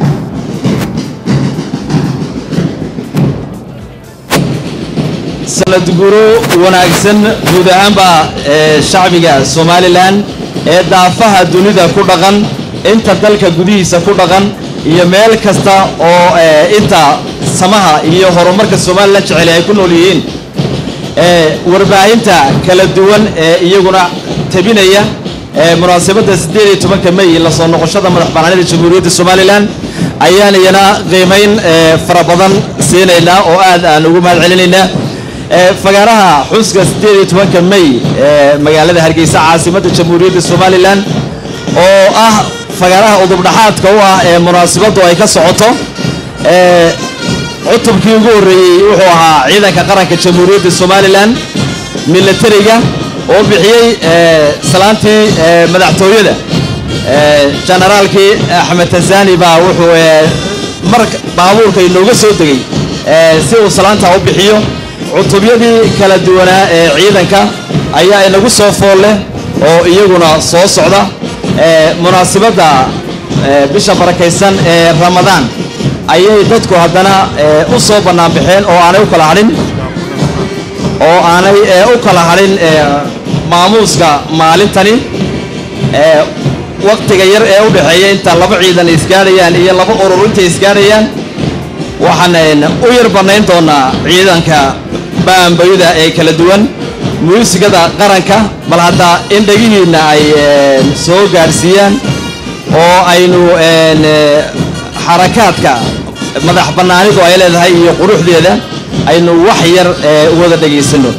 sanad guro wanaagsan guud ahaanba ee shacbiga somalilan ee daafaha dunida ku dhaqan inta dalka gudihiisa ku dhaqan iyo meel kasta oo inta samaha iyo horumarka somalilan jecel ay ku nool yihiin warbaahinta kala duwan ee iyaguna tabinaya munaasabadda siddeed iyo tobanka mey la soo noqoshada madax bannaanida jamhuuriyadda somalilan ayaan iyana qiimayn fara badan siinaynaa oo aad aan ugu mahad celinaynaa fagaaraha xuska siddeed iyo tobanka mey ee magaalada hargeysa caasimadda jamhuuriyadda somalilan oo ah fagaaraha udubdhaxaadka u ah ee munaasabaddu ay ka socoto cutubkii ugu horreeyey wuxuu ahaa ciidanka qaranka jamhuuriyadda somalilan milatariga oo bixiyey salaantii madaxtooyada jenaraalkii axmed tasani baa wuxuu mar baabuurka inooga soo degay si uu salaantaa u bixiyo cutubyadii kala duwanaa ee ciidanka ayaa inagu soo fool leh oo iyaguna soo socda munaasibadda bisha barakaysan ee ramadaan ayay dadku haddana u soo bannaan baxeen oo aanay u kala hadhin oo aanay u kala hadhin maamuuska maalintani waktiga yar ee u dhexeeya inta laba ciidan isgaadhayaan iyo laba urur intay isgaadhayaan waxaan u yar bannayn doonaa ciidanka baambayda ee kala duwan muusigada qaranka bal hadda in dhegihiinna ay soo gaadhsiiyaan oo aynu xarakaadka madax bannaanidu ay leedahay iyo quruxdeeda aynu wax yar wada dhegaysanno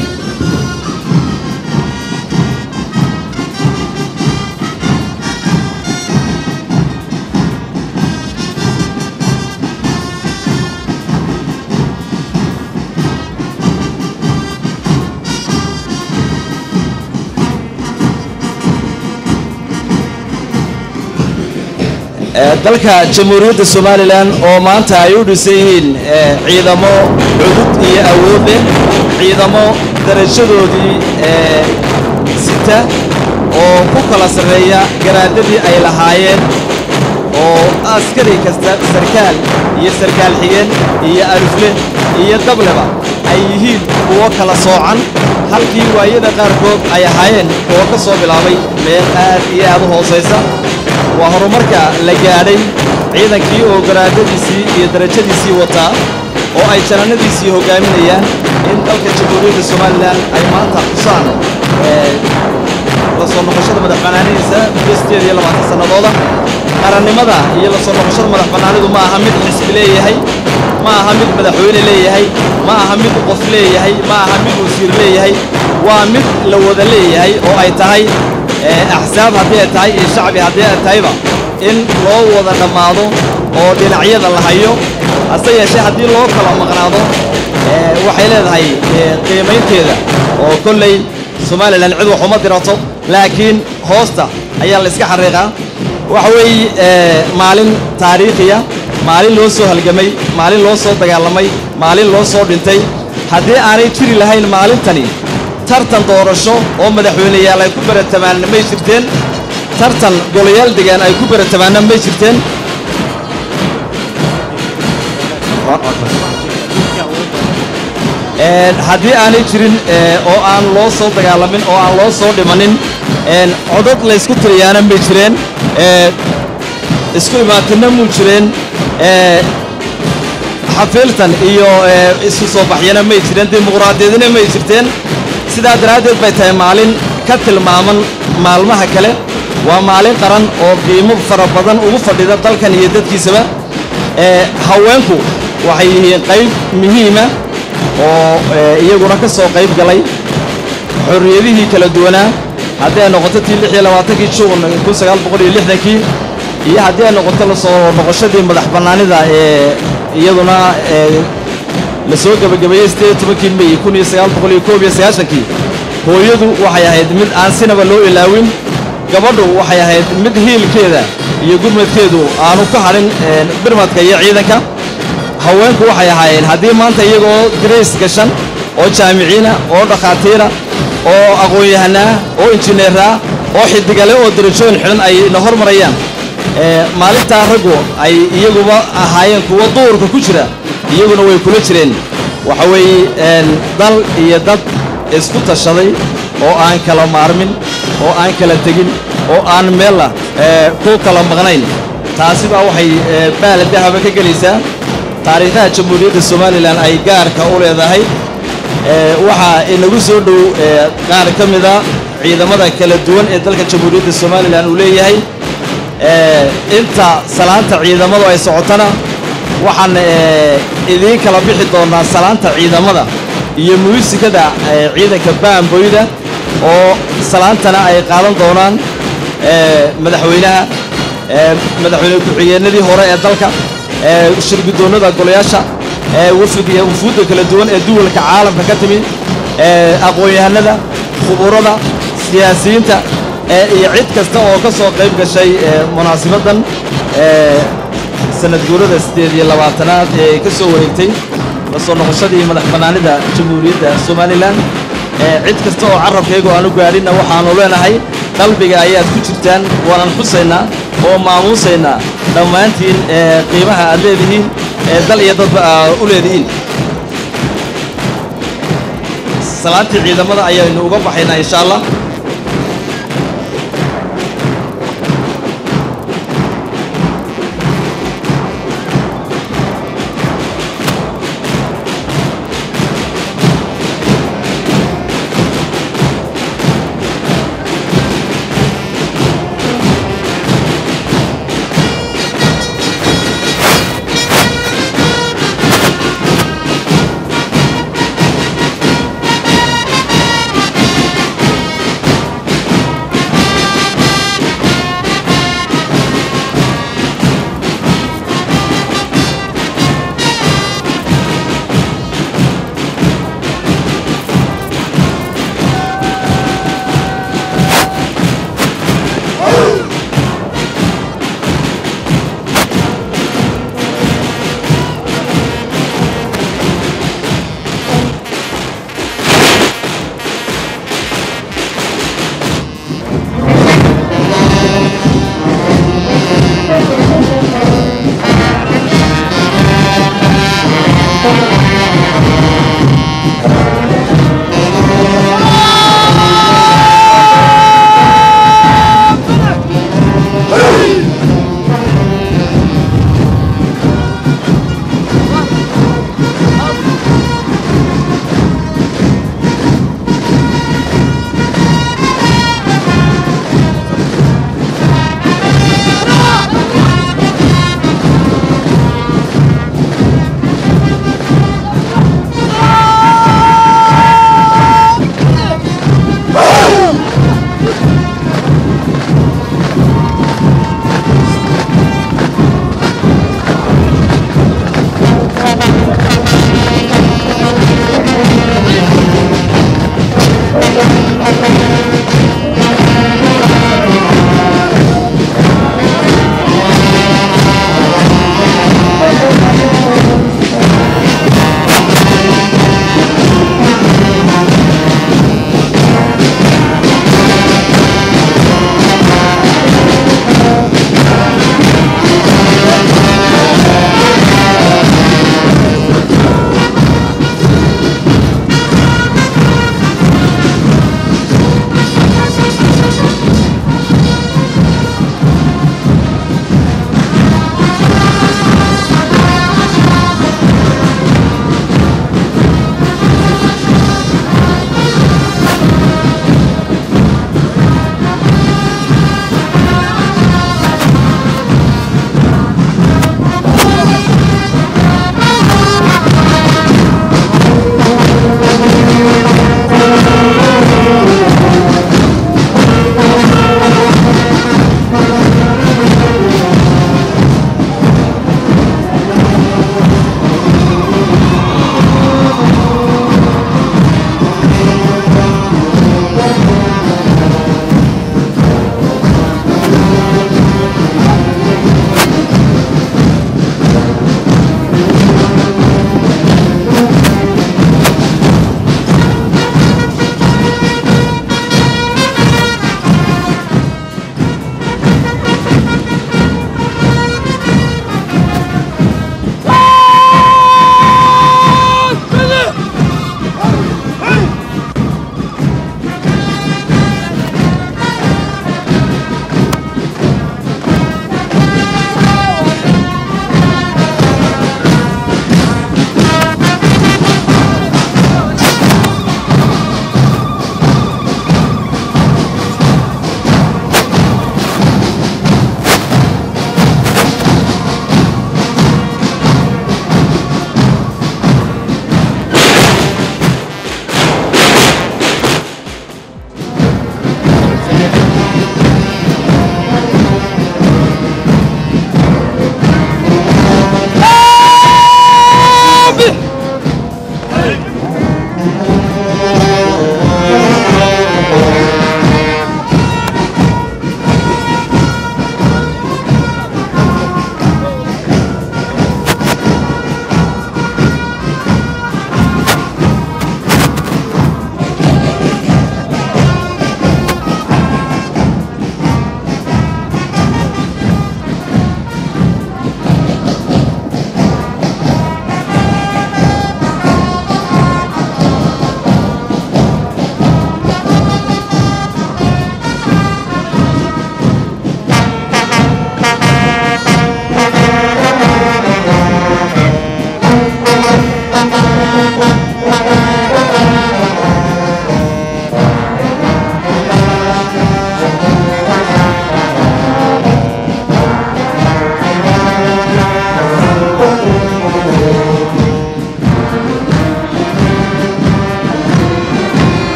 dalka jamhuuriyadda somalilan oo maanta ay u dhisan yihiin ciidamo cudud iyo awood leh ciidamo darajadoodii sita oo ku kala sarreeya garaadadii ay lahaayeen oo askari kasta sarkaal iyo sarkaal xigeen iyo alufle iyo dableba ay yihiin kuwo kala soocan halkii waayada qaarkood ay ahaayeen kuwo ka soo bilaabay meel aad iyo aad u hoosaysa waa horumarka la gaadhay ciidankii oo garaadadiisii iyo darajadiisii wataa oo ay janannadiisii hoggaaminayaan in dalka jamhuuriyadda somalilan ay maanta xusaan la la soo noqoshada madax bannaanidiisa muddo sideed iyo labaatan sannadooda qarannimada iyo la soo noqoshada madax bannaanidu ma aha mid xisbi leeyahay ma aha mid madaxweyne leeyahay ma aha mid qof leeyahay ma aha mid wasiir leeyahay waa mid la wada leeyahay oo ay tahay axsaab haddii ay tahay iyo shacbi haddii ay tahayba in loo wada dhammaado oo dhinacyada la hayo hase yeeshee haddii loo kala maqnaado waxay leedahay qiimaynteeda oo kolley somalilan cid wax uma dirato laakiin hoosta ayaa la iska xariiqaa waxa weeye maalin taariikhiya maalin loo soo halgamay maalin loo soo dagaalamay maalin loo soo dhintay haddii aanay jiri lahayn maalintani tartan doorasho oo madaxweyneyaal ay ku baratamaan may jirteen tartan golayaal degaan ay ku baratamaanna may jirteen haddii aanay jirin oo aan loo soo dagaalamin oo aan loo soo dhimanin codad laysku tiriyaana may jireen isku imaatinna muu jireen xafiiltan iyo isu soo baxyana may jireen dimuqraadiyadina may jirteen sidaa daraaddeed bay tahay maalin ka tilmaaman maalmaha kale waa maalin qaran oo qiimo fara badan ugu fadhida dalkan iyo dadkiisaba haweenku waxay yihiin qayb muhiima oo iyaguna ka soo qayb galay xorriyadihii kala duwanaa haddii ay noqoto tii lix iyo labaatankii juun kun sagaal boqol iyo lixdankii iyo haddii ay noqoto la soo noqoshadii madax bannaanida ee iyaduna la soo gebagabeeyey siddeed iyo tobankii mey kun iyo sagaal boqol iyo koob iyo sagaashankii hooyadu waxay ahayd mid aan sinaba loo ilaawin gabadhu waxay ahayd mid hiilkeeda iyo gurmadkeedu aanu ka hadhin birmadka iyo ciidanka haweenku waxay ahaayeen haddii maanta iyagoo darays gashan oo jaamiciina oo dhakhaatiira oo aqoon-yahanaa oo injineeraa oo xidigale oo darajooyin xidhan ay na hormarayaan maalintaa raggu ay iyaguba ahaayeen kuwa duurka ku jira iyaguna way kula jireen waxa weeye dal iyo dad isku tashaday oo aan kala maarmin oo aan kala tegin oo aan meella ku kala maqnayn taasi baa waxay baala dahaba ka gelaysaa taariikhaha jamhuuriyadda somalilan ay gaarka u leedahay waxaa inagu soo dhow qaar ka mida ciidamada kala duwan ee dalka jamhuuriyadda somalilan uu leeyahay inta salaanta ciidamadu ay socotona waxaan idiin kala bixi doonnaa salaanta ciidamada iyo muusikada ciidanka baamboyda oo salaantana ay qaadan doonaan madaxweynaha madaxweyne ku-xigeenadii hore ee dalka shirgudoonnada golayaasha wafdiga wufuudda kala duwan ee duwalka caalamka ka timi aqoon-yahanada khuburada siyaasiyiinta iyo cid kasta oo ka soo qayb gashay munaasibaddan sanad guurada siddeed iyo labaatanaad ee ka soo wareegtay la soo noqoshadii madax bannaanida jamhuuriyadda somalilan cid kasta oo carabkaygu aanu gaadhinna waxaannu leenahay qalbiga ayaad ku jirtaan waanan xusaynaa oo maamuusaynaa dhammaantiin qiimaha aad leedihiin ee dal iyo dadba aad u leedihiin salaantii ciidamada ayaynu uga baxaynaa insha allah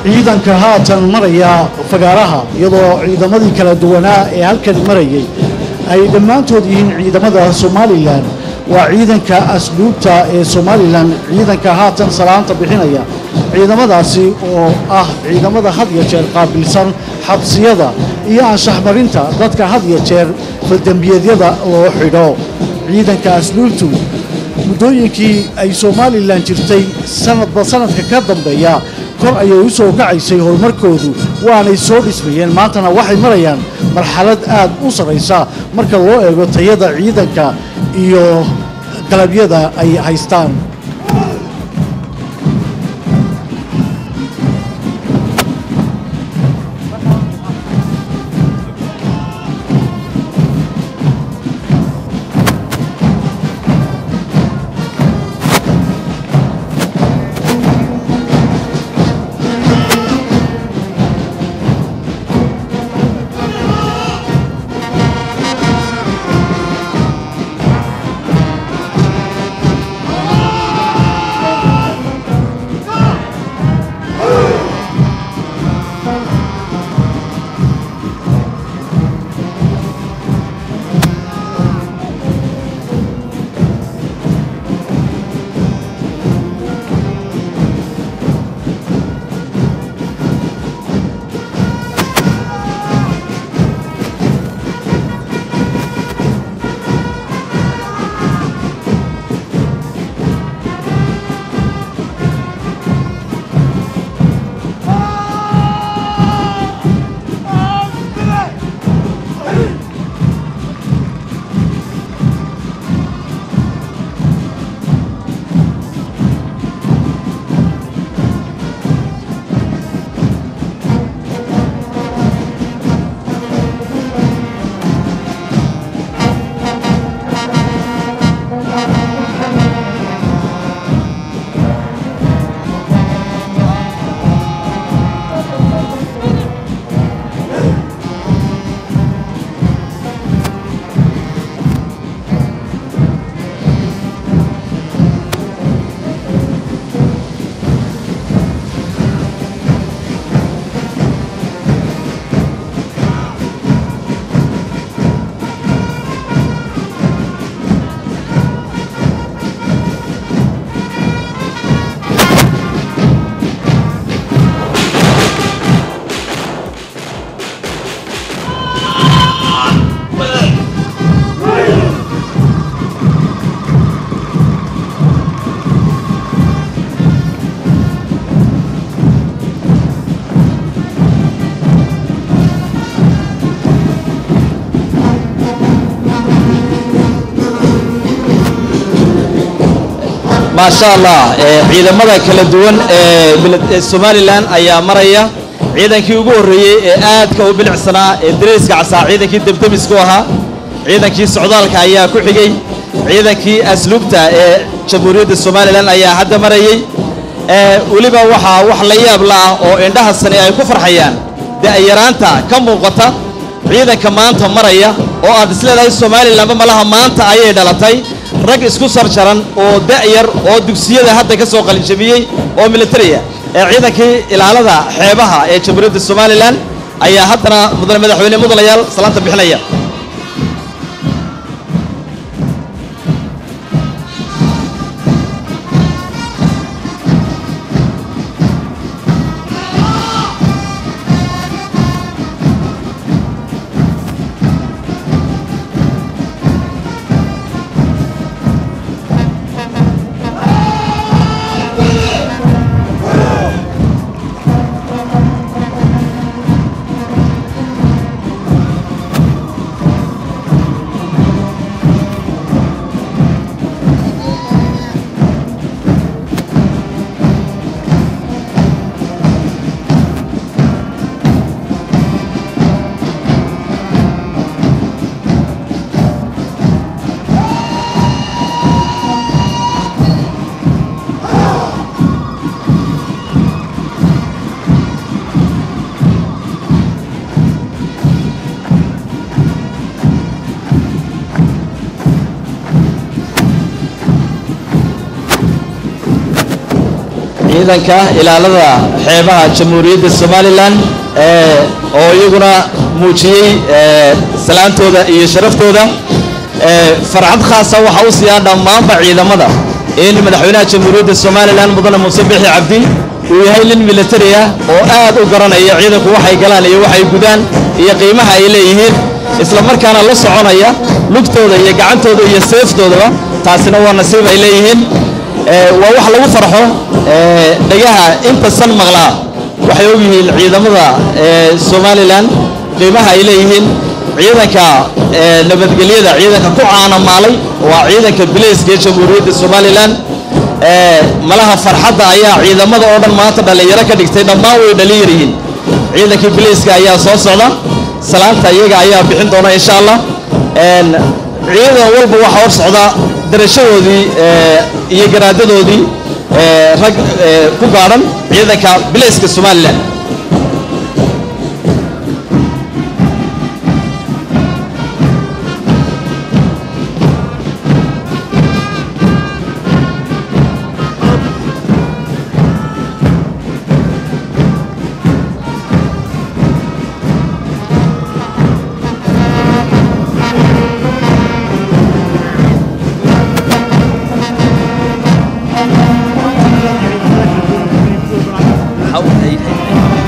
ciidanka haatan maraya fagaaraha iyadoo ciidamadii kala duwanaa ee halkan marayay ay dhammaantood yihiin ciidamada somalilan waa ciidanka asluubta ee somalilan ciidanka haatan salaanta bixinaya ciidamadaasi oo ah ciidamada had iyo jeer qaabilsan xabsiyada iyo anshaxmarinta dadka had iyo jeer faldembiyeedyada loo xidho ciidanka asluubtu muddooyinkii ay somalilan jirtay sanadba sanadka ka dambeeya kor ayay u soo kacaysay horumarkoodu waanay soo dhismayeen maantana waxay marayaan marxalad aad u sarraysa marka loo eego tayada ciidanka iyo galabyada ay haystaan maasha allah ee ciidamada kala duwan ee mil- ee somalilan ayaa maraya ciidankii ugu horreeyey ee aadka u bilicsanaa ee dareyska casaa ciidankii debdemisku ahaa ciidankii socdaalka ayaa ku xigay ciidankii asluubta ee jamhuuriyadda somalilan ayaa hadda marayey ee weliba waxaa wax la yaab la ah oo indhaha sani ay ku farxayaan da'yaraanta ka muuqata ciidanka maanta maraya oo aad isleedahay somalilanba malaha maanta ayay dhalatay rag isku sarjaran oo da'yar oo dugsiyada hadda ka soo qalinjabiyey oo militariya ee ciidankii ilaalada xeebaha ee jamhuuriyadda somalilan ayaa haddana mudane madaxweyne mudanayaal salaanta bixinaya ciidanka ilaalada xeebaha jamhuuriyadda somalilan ee oo iyaguna muujiyey ee, salaantooda iyo sharaftooda ee, farxad khaasa waxaa u siiyaa dhammaanba ciidamada in madaxweynaha jamhuuriyadda somalilan mudane muuse bixi cabdi uu yahay nin militari ah oo aad u garanaya ciidanku waxay galaan iyo waxay gudaan iyo qiimaha ay leeyihiin isla markaana la soconaya lugtooda iyo gacantooda iyo seeftoodaba taasina waa nasiib ay leeyihiin ee, waa wax lagu farxo ee, dhagaha inta san maqlaa waxay ogyihiin ciidamada ee, somalilan qiimaha ay leeyihiin ciidanka ee, nabadgelyada ciidanka ku caanamaalay waa ciidanka bilayska ee jamhuuriyadda somalilan ee, malaha farxadda ayaa ciidamada oo dhan maanta dhallinyaro ka dhigtay dhammaan way dhalinyar yihiin ciidankii bilayska ayaa soo socda salaanta iyaga ayaa bixin doona insha allah Een, ciidan walba waxaa hor socda darashadoodii ee, iyo garaadadoodii ee, rag ee, ku gaadhan ciidanka bilayska somalilan How-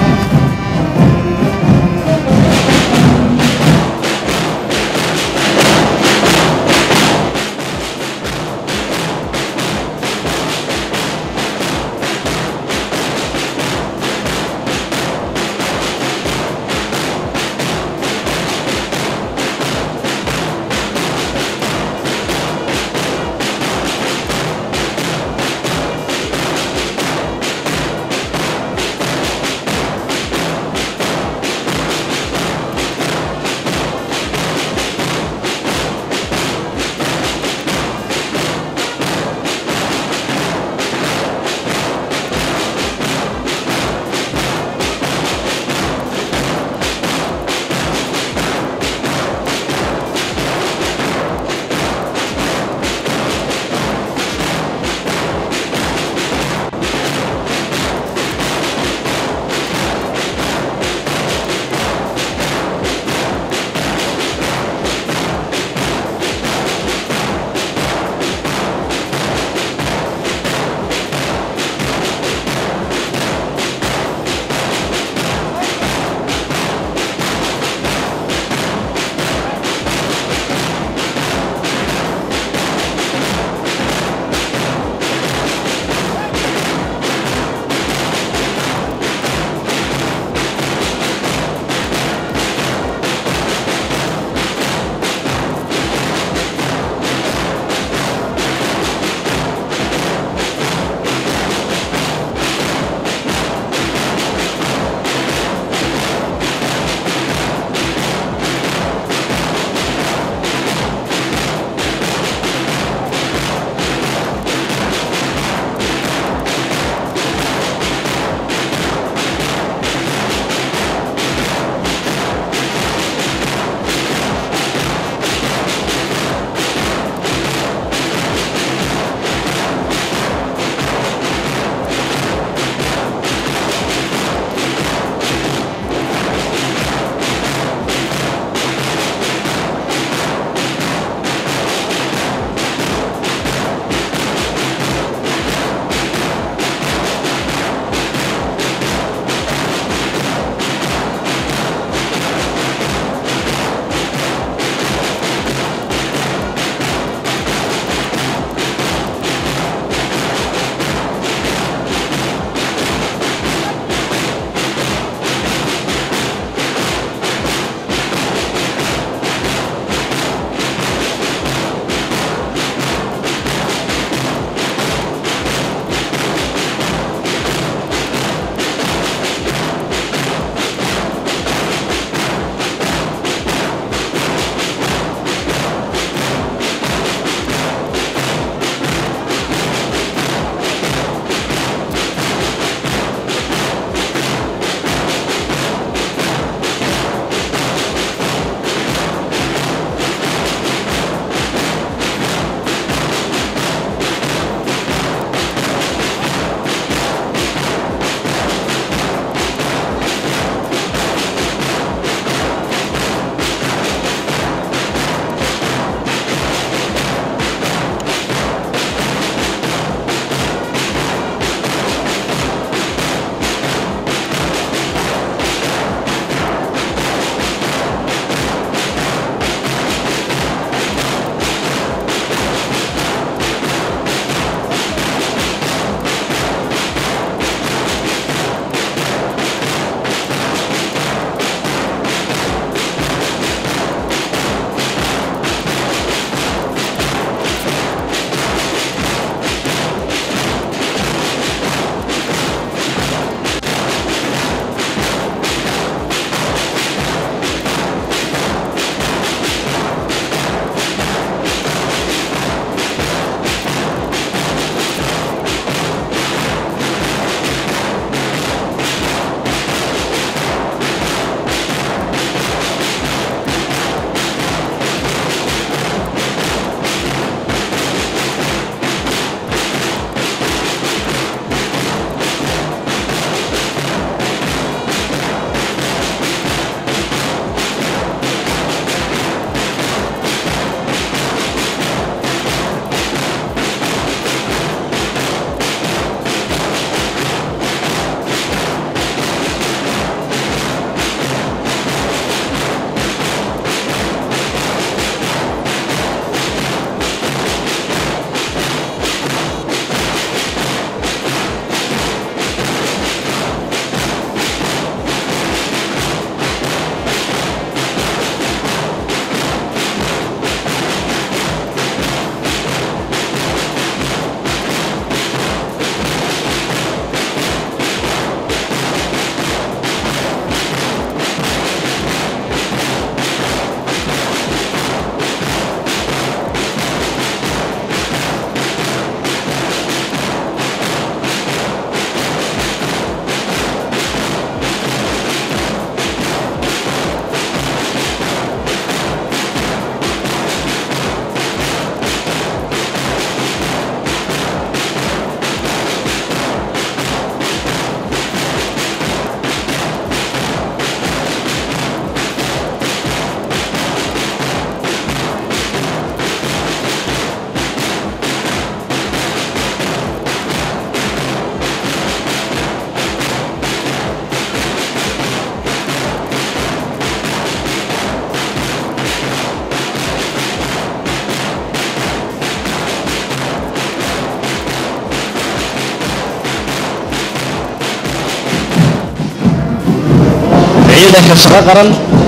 ciidanka shaqo qaran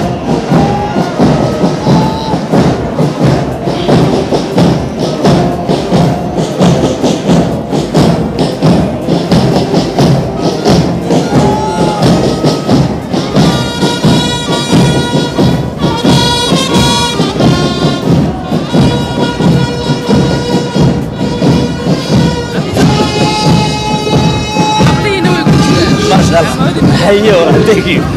hayo thank you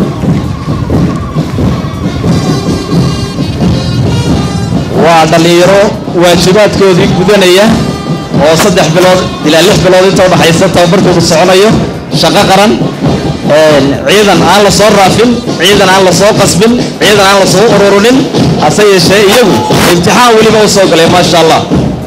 waa dhallinyaro waajibaadkoodii gudanaya oo saddex bilood ilaa lix bilood inta udhaxaysa tababarkoodu soconayo shaqo qaran ciidan aan la soo raafin ciidan aan la soo qasbin ciidan aan la soo ururunin hase yeeshee iyagu imtixaan weliba u soo galay maasha allah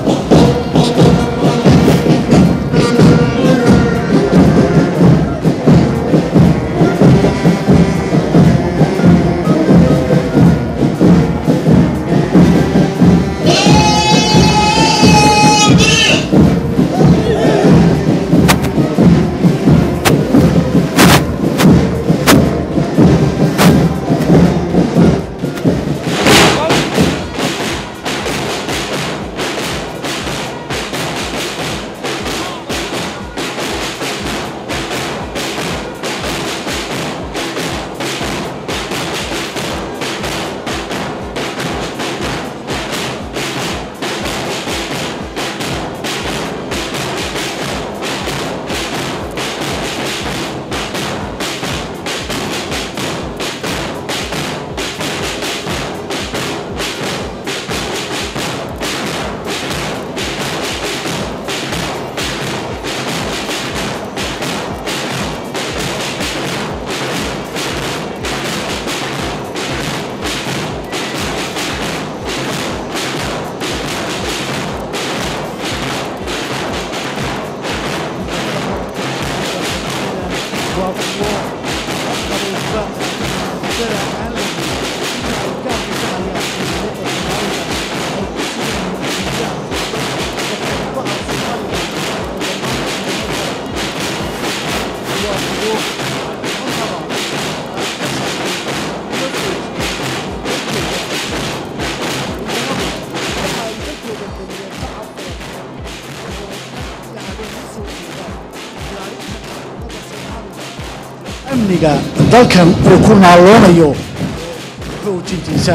amniga dalkan uu ku naaloonayo xoojintiisa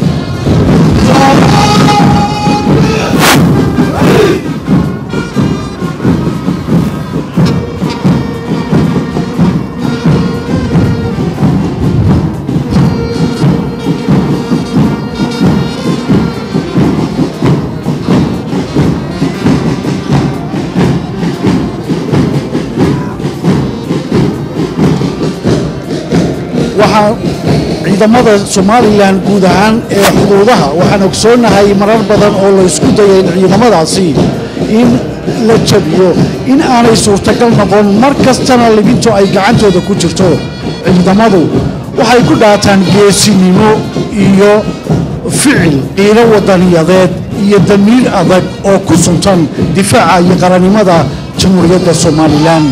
waxaa ciidamada somalilan guud ahaan ee xuduudaha waxaan ogsoonahay marar badan oo la isku dayay in ciidamadaasi in la jabiyo in aanay suurtagal noqon mar kastana libintu ay gacantooda ku jirto ciidamadu waxay ku dhaataan geesinimo iyo ficil qiilo wadaniyadeed iyo damiir adag oo ku suntan difaaca iyo qarannimada jamhuuriyadda somalilan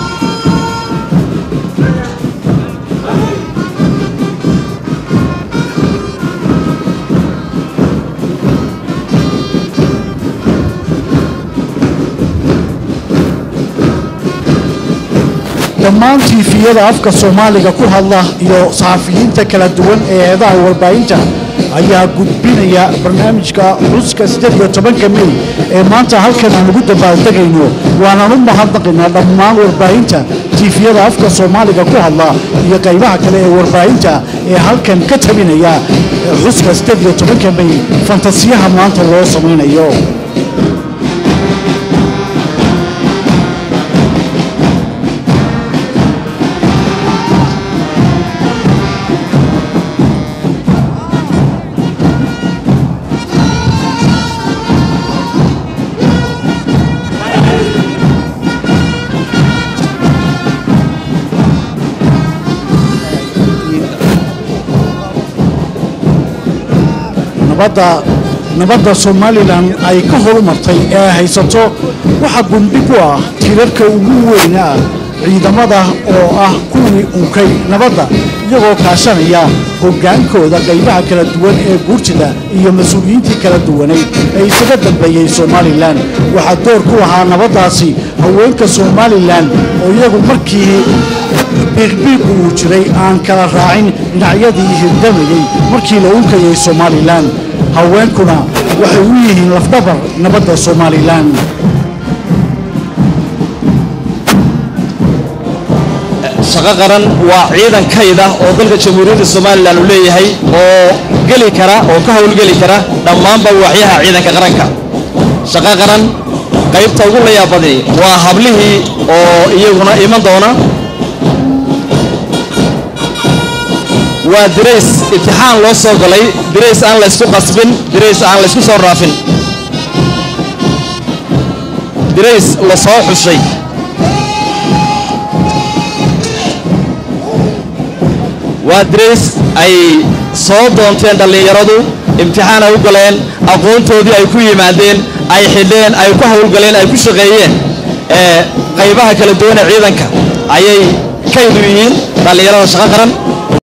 dhammaan tiifiyada afka soomaaliga ku hadla iyo saxafiyiinta kala duwan ee eedaha warbaahinta ayaa gudbinaya barnaamijka xuska siddeed iyo tobanka mey ee maanta halkan aan ugu dabaaldegayno waanaan u mahadnaqaynaa dhammaan warbaahinta tiifiyada afka soomaaliga ku hadla iyo qaybaha kale ee warbaahinta ee halkan ka tabinaya xuska siddeed iyo tobanka mey fantasiyaha maanta loo samaynayo nabadda nabadda somalilan ay ka horumartay ee haysato waxa gundhig u ah tirarka ugu weyna ciidamada oo ah kuwii unkay nabadda iyagoo kaashanaya hoggaankooda qaybaha kala duwan ee guurjida iyo mas-uuliyiintii kala duwanayd ee isaga dambeeyey somalilan waxaa door ku lahaa nabaddaasi haweenka somalilan oo iyagu markii biiqbiiqu uu jiray aan kala raacin dhinacyadii hirdamayey markii la unkayay somalilan haweenkuna waxay u yihiin lafdhabar nabadda somalilan shaqo qaran waa ciidan kayd ah oo dalka jamhuuriyadda somalilan uu leeyahay oo geli kara oo ka howlgeli kara dhammaanba waaxyaha ciidanka qaranka shaqo qaran qaybta ugu layaabadi waa hablihii oo iyaguna iman doona waa dirays imtixaan loo soo galay dirays aan laysku qasbin dirays aan laysku soo raafin dirays la soo xushay waa dirays ay soo doonteen dhallinyaradu imtixaan ay u galeen aqoontoodii ay ku yimaadeen ay xidheen ay ku howlgaleen ay ku shaqeeyeen ee qaybaha kala duwan ee ciidanka ayay kaydu yihiin dhallinyarada shaqo qaran